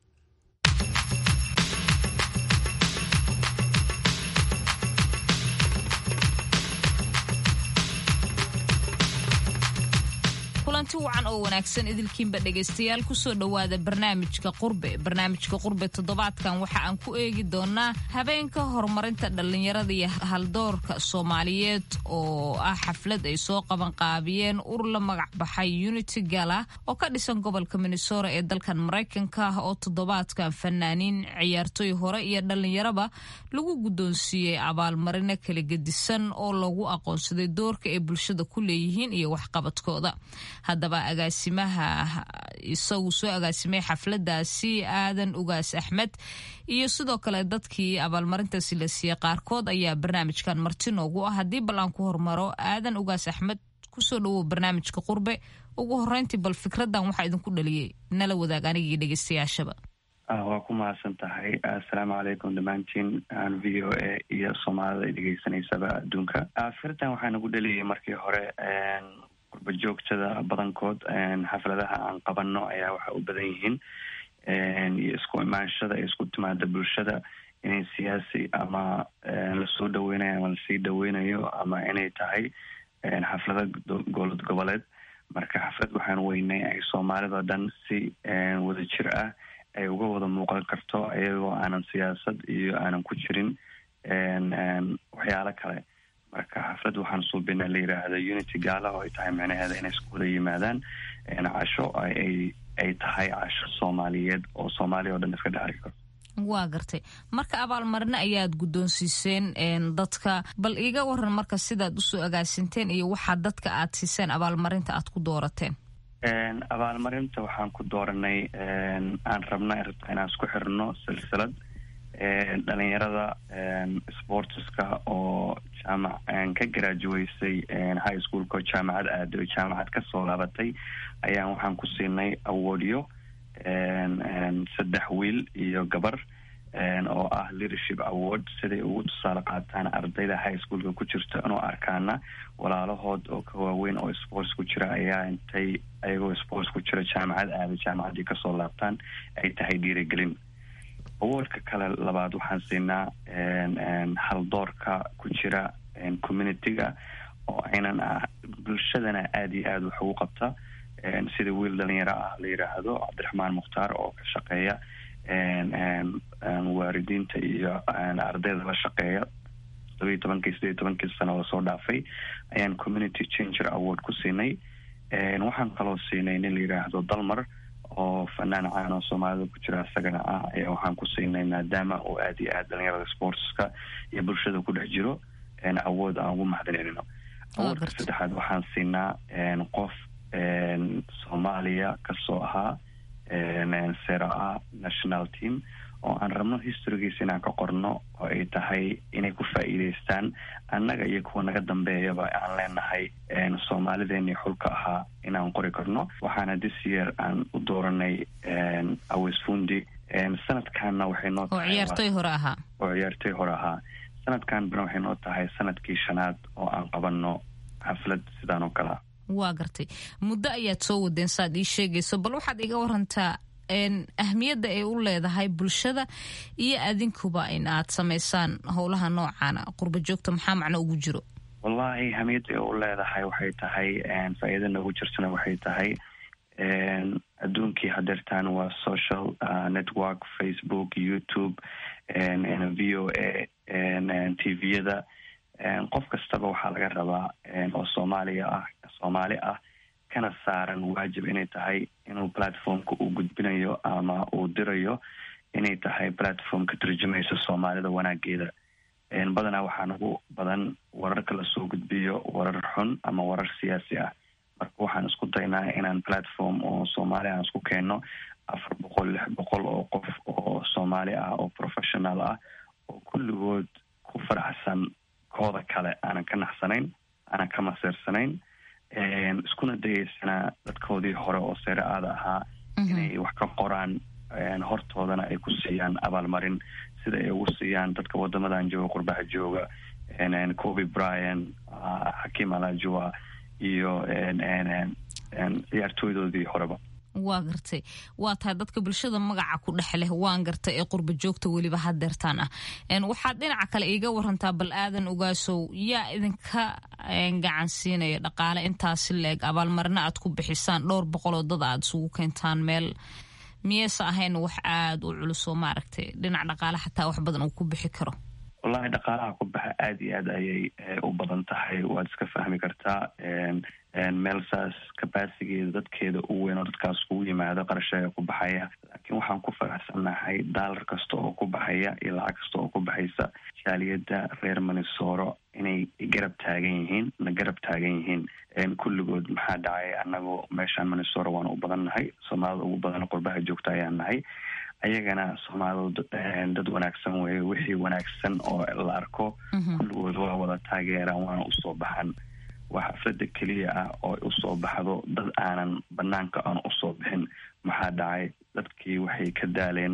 kulanti wacan oo wanaagsan idilkiinba dhegaystayaal kusoo dhowaada barnaamijka qurbe barnaamijka qurbe toddobaadkan waxa aan ku eegi doonaa habeenka horumarinta dhallinyarada iyo haldoorka soomaaliyeed oo ah xaflad ay soo qabanqaabiyeen ur la magac baxay unity gala oo ka dhisan gobolka minnesota ee dalkan maraykanka ah oo toddobaadkan fanaaniin ciyaartoy hore iyo dhallinyaraba lagu guddoonsiiyey abaalmarino kala gedisan oo lagu aqoonsaday doorka ay bulshada ku leeyihiin iyo waxqabadkooda haddaba agaasimaha isagu soo agaasimay xafladaasi aadan ugaas axmed iyo sidoo kale dadkii abaalmarintaasi la siiyey qaarkood ayaa barnaamijkan marti noogu ah haddii bal aan ku hormaro aadan ugaas axmed kusoo dhawow barnaamijka qurbe ugu horeyntii bal fikradan waxaa idinku dhaliyey nala wadaag anigii dhegeystayaashaba waa ku mahadsan tahay assalaamu calaykum dhammaantiin v o a iyo soomaalida ay dhegeysanaysaba adduunka firtan waxaa nagu dhaliyay markii hore qurba joogtada badankood xafladaha aan qabano ayaa waxa u badan yihiin iyo isku imaanshada iyo isku timaada bulshada inay siyaasi ama lasoo dhaweynayo ama lasii dhaweynayo ama inay tahay xaflado gobolod goboleed marka xaflad waxaan weynay ay soomaalida dhan si wada jir ah ay uga wada muuqan karto iyagoo aanan siyaasad iyo aanan ku jirin waxyaalo kale marka xaflad waxaan suubina la yiraahda unity gaala oo ay tahay micnaheeda inay isku wada yimaadaan casho ay ay tahay casho soomaaliyeed oo soomaaliya o dhan iska dhexarki karto waa gartay marka abaalmarino ayaad guddoonsiiseen dadka bal iiga waran marka sidaad usoo agaasinteen iyo waxaa dadka aad siiseen abaalmarinta aad ku doorateen abaalmarinta waxaan ku dooranay aan rabna rabta inaan isku xirno silsilad dhalinyarada sportiska oo jaamac ka garaajuweysay high schoolka oo jaamacad aaday oo jaamacad kasoo laabatay ayaan waxaan ku siinay awardyo saddex wiil iyo gabar oo ah leadership award siday ugu tusaale qaataan ardayda high schoolka ku jirta inuu arkaana walaalahood oo ka waaweyn oo sports ku jira ayaa intay ayagoo sports ku jira jaamacad aaday jaamacaddii kasoo laabtaan ay tahay dhiirigelin awardka kale labaad waxaan siinaa haldoorka ku jira community-ga oo aynan ah bulshadana aada iyo aada wax ugu qabta sida wiil dhalinyaro ah la yiraahdo cabdiraxmaan mukhtaar oo ka shaqeeya waalidiinta iyo ardayda la shaqeeya todobiyo tobankii sideed iyo tobankii sano lasoo dhaafay ayaan community changer award ku siinay waxaan kaloo siinay nin la yiraahdo dalmar oo fanaan caan oo soomaalida ku jira isagana ah ayaa waxaan ku siinay maadaama uu aada iyo aada dhalinyarada sportska iyo bulshada ku dhex jiro awood aan ugu mahadinayno awoodka saddexaad waxaan siinaa qof soomaaliya kasoo ahaa sera a national team oo aan rabno historygiisa inaan ka qorno oo ay tahay inay ku faa'iideystaan annaga iyo kuwa naga dambeeyaba aan leenahay soomaalideeni xulka ahaa inaan qori karno waxaana this year aan u dooranay awes fundi sanadkanna waxay noo oo ciyaartoy hore ahaa oo ciyaartoy hore ahaa sanadkan bana waxay noo tahay sanadkii shanaad oo aan qabanno xaflad sidaan oo kalea waa gartay muddo ayaad soo wadeen saaad ii sheegayso bal waxaad iga warantaa ahmiyadda ay u leedahay bulshada iyo adinkuba in aad samaysaan howlaha noocaana qurba joogta maxaa macno ugu jiro wallahi ahmiyadda ay u leedahay waxay tahay faa-iida noogu jirtana waxay tahay adduunkii hadeertaan waa social network facebook youtube v o a t v-yada qof kastaba waxaa laga rabaa oo soomaaliya ah soomaali ah kana saaran waajib inay tahay inuu platformka uu gudbinayo ama uu dirayo inay tahay platform ka turjumaysa soomaalida wanaageeda badanaa waxaa nagu badan wararka lasoo gudbiyo warar xun ama warar siyaasi ah marka waxaan isku daynaa inaan platform oo soomaali aan isku keenno afar boqol lix boqol oo qof oo soomaali ah oo professional ah oo kulligood ku faraxsan kooda kale aanan ka naxsanayn aanan ka masiirsanayn iskuna dayeysanaa dadkoodii hore oo seere aada ahaa inay wax ka qoraan hortoodana ay ku siiyaan abaalmarin sida ay ugu siiyaan dadka wadamadan jooga qurbaha jooga coby bryan xakiim alajua iyo ciyaartooydoodii horeba waa gartay waa tahay dadka bulshada magaca ku dhex leh waan gartay ee qurba joogta weliba hadeertaan ah waxaad dhinaca kale iiga warantaa bal aadan ogaasow yaa idinka gacan siinaya dhaqaale intaasi leeg abaalmarino aad ku bixisaan dhowr boqoloo dad aad isugu keentaan meel miyeyse ahayn wax aada u culusoo maaragtay dhinac dhaqaale xataa wax badan uu ku bixi karo wallahi dhaqaalaha ku baxa aada iyo aad ayay u badan tahay waad iska fahmi kartaa meel saas kabasigeeda dadkeeda u weyn oo dadkaas kugu yimaado qarashaga ku baxaya laakiin waxaan ku faraxsannahay daalar kasta oo ku baxaya iyo lacag kasta oo ku baxaysa jaaliyadda reer manisoro inay garab taagan yihiin na garab taagan yihiin kulligood maxaa dhacay annagu meeshaan manisoro waan u badan nahay soomaalida ugu badan qurbaha joogta ayaan nahay ayagana soomaalidu dad wanaagsan weeye wixii wanaagsan oo la arko kulligood waa wada taageeraan waana usoo baxan waa xaflada keliya ah oo usoo baxdo dad aanan banaanka aan usoo bixin maxaa dhacay dadkii waxay ka daaleen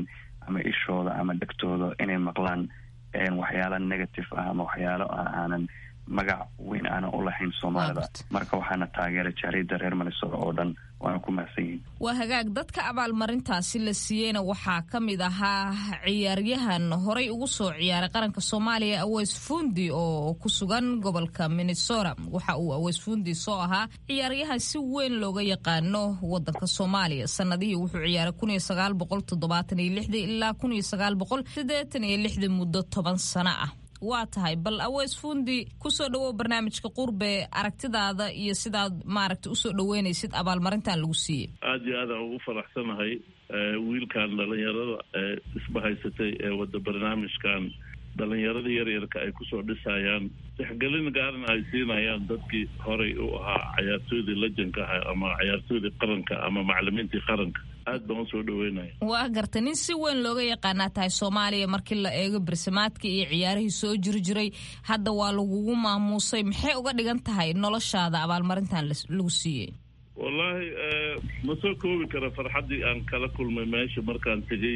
ama ishooda ama dhegtooda inay maqlaan waxyaala negative ah ama waxyaalo aanan magac weyn aanan u lahayn soomaalida marka waxaana taageeray jaaliyadda reer minnesota oo dhan waana ku mahadsan yihin waa hagaag dadka abaalmarintaasi la siiyeyna waxaa ka mid ahaa ciyaaryahan horay ugu soo ciyaaray qaranka soomaaliya aweys fundi oo ku sugan gobolka minnesota waxa uu aweys fundi soo ahaa ciyaaryahan si weyn looga yaqaano wadanka soomaaliya sanadihii wuxuu ciyaaray kun sagaal boqol toddobaatan iyo lixdii ilaa kun iyo sagaal boqol siddeetan iyo lixdii muddo toban sano ah waa tahay bal aweys fundi kusoo dhawow barnaamijka qurbe aragtidaada iyo sidaad maaragta usoo dhaweynaysid abaalmarintan lagu siiyey aada iyo aadaan ugu faraxsanahay wiilkan dhalinyarada ee isbahaysatay ee wada barnaamijkan dhalinyarada yaryarka ay kusoo dhisayaan tixgelin gaaran ay siinayaan dadkii horay u ahaa cayaartooydii lejanka ah ama cayaartooydii qaranka ama macalimiintii qaranka aad baan usoo dhaweynaya waa garta nin si weyn looga yaqaanaa tahay soomaaliya markii la eego barsimaadka iyo ciyaarihii soo jiri jiray hadda waa lagugu maamuusay maxay uga dhigan tahay noloshaada abaalmarintan lagu siiyey wallaahi ma soo koobi kara farxaddii aan kala kulmay meesha markaan tegey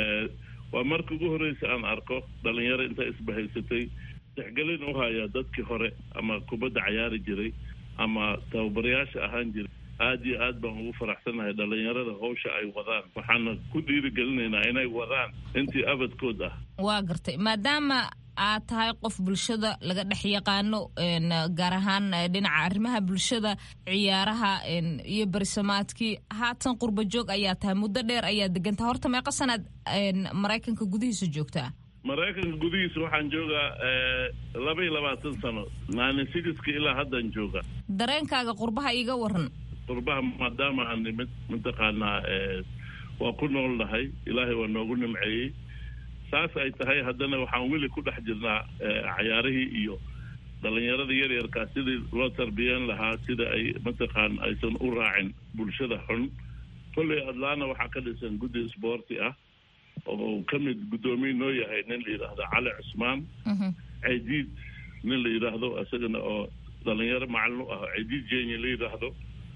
waa marka ugu horreysa aan arko dhalinyaro intaa isbahaysatay tixgelin u haya dadkii hore ama kubadda cayaari jiray ama tababarayaasha ahaan jiray aada iyo aad baan ugu faraxsanahay dhalinyarada hawsha ay wadaan waxaana ku dhiirigelinaynaa inay wadaan intii abadkood ah waa gartay maadaama aad tahay qof bulshada laga dhex yaqaano gaar ahaan dhinaca arrimaha bulshada ciyaaraha iyo berisamaadkii haatan qurba joog ayaa tahay muddo dheer ayaa degantaha horta meeqa sanaad maraykanka gudihiisa joogtaa maraykanka gudihiisa waxaan joogaa laba iyo labaatan sano nine sixka ilaa haddaan jooga dareenkaaga qurbaha iiga waran qurbaha maadaama aan nimid mataqaanaa waa ku nool nahay ilaahay waa noogu nimceeyey saas ay tahay haddana waxaan weli ku dhex jirnaa cayaarihii iyo dhalinyarada yaryarkaa sidii loo tarbiyeen lahaa sida ay mataqaan aysan u raacin bulshada xun kolley atlana waxaa ka dhisan guddi sboorti ah oo ka mid guddoomiye noo yahay nin la yidhaahdo cali cusmaan caydiid nin la yidhaahdo isagana oo dhalinyaro macalin u ah caydiid jenya la yidhaahdo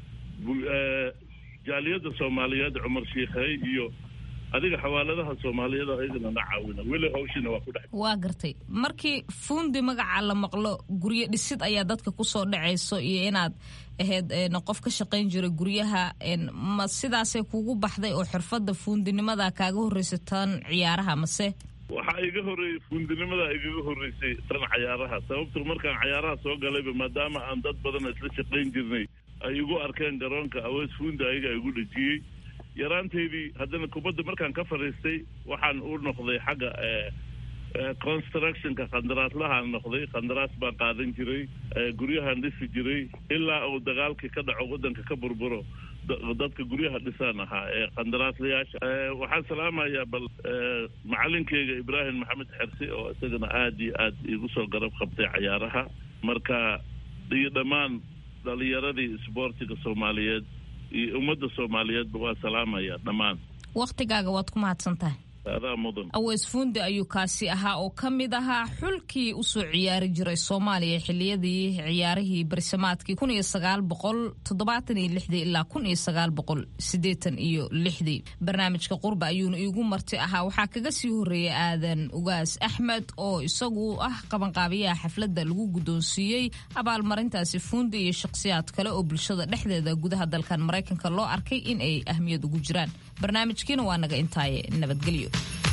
jaaliyadda soomaaliyeed cumar shiikhey iyo adiga xawaaladaha soomaaliyeed ayagana na caawina weli hawshiina waa ku dhex waa gartay markii fuundi magaca la maqlo guryo dhisid ayaa dadka kusoo dhacayso iyo inaad ahayd qof ka shaqayn jiray guryaha ma sidaasay kugu baxday oo xirfadda fuundinimada kaaga horreysa tan ciyaaraha mase waxaa iga horreeyey fuundinimada igaga horreysay tan cayaaraha sababto markaan cayaaraha soo galayba maadaama aan dad badan isla shaqayn jirnay ay igu arkeen garoonka aweys fuundi ayaga igu dhejiyey yaraanteydii haddana kubadda markaan ka fadhiistay waxaan u noqday xagga constructionka khandaraaslahaan noqday khandaraas baan qaadan jiray guryahaan dhisi jiray ilaa uu dagaalkii ka dhaco waddanka ka burburo dadka guryaha dhisaan ahaa ee khandaraaslayaasha waxaan salaamayaa bal macalinkeyga ibraahim maxamed xersi oo isagana aada iyo aad igu soo garab qabtay cayaaraha marka iyo dhammaan dhalinyaradii isboortiga soomaaliyeed iyo ummadda soomaaliyeedba waa salaamaya dhammaan wakhtigaaga waad ku mahadsan tahay adaa mudan aweys fuundi ayuu kaasi ahaa oo ka mid ahaa xulkii usoo ciyaari jiray soomaaliya xiliyadii ciyaarihii barisamaadkii kun iyo sagaal boqol toddobaatan iyo lixdii ilaa kun iyo sagaal boqol siddeetan iyo lixdii barnaamijka qurba ayuuna iigu marti ahaa waxaa kaga sii horreeyay aadan ugaas axmed oo isagu ah qabanqaabiyaha xafladda lagu guddoonsiiyey abaalmarintaasi fuundi iyo shakhsiyaad kale oo bulshada dhexdeeda gudaha dalkan maraykanka loo arkay in ay ahmiyad ugu jiraan barnaamijkiina waa naga intaaye nabadgelyo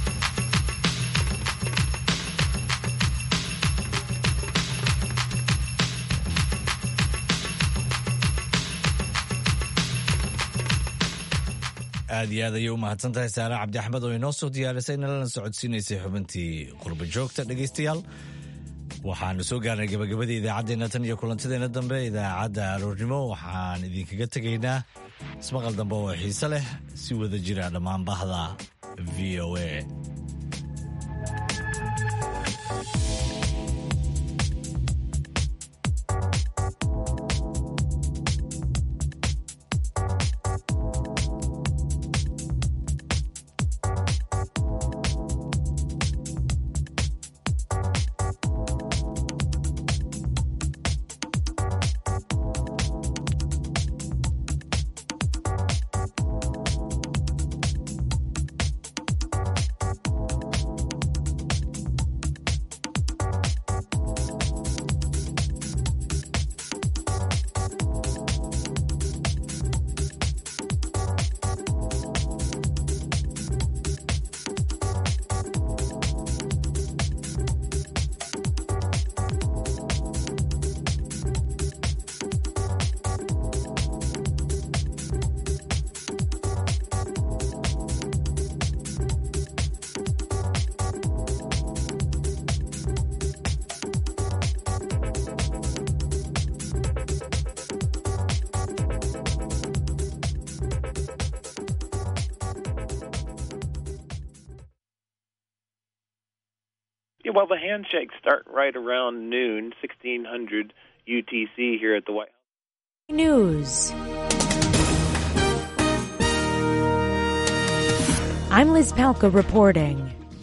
aad iyo aad ayay u mahadsan tahay saare cabdi axmed oo inoo soo diyaarisay nalana socodsiinaysay xubintii qurba joogta dhegaystayaal waxaanu soo gaarnay gabagabadii idaacaddeenna tan iyo kulantadeena dambe idaacadda aroornimo waxaan idinkaga tegaynaa ismaqal dambe oo xiise leh si wada jira dhammaan bahda v o a Yeah, well, the handshakes start right around noon, 1600 UTC here at the White House. News. I'm Liz Palka reporting.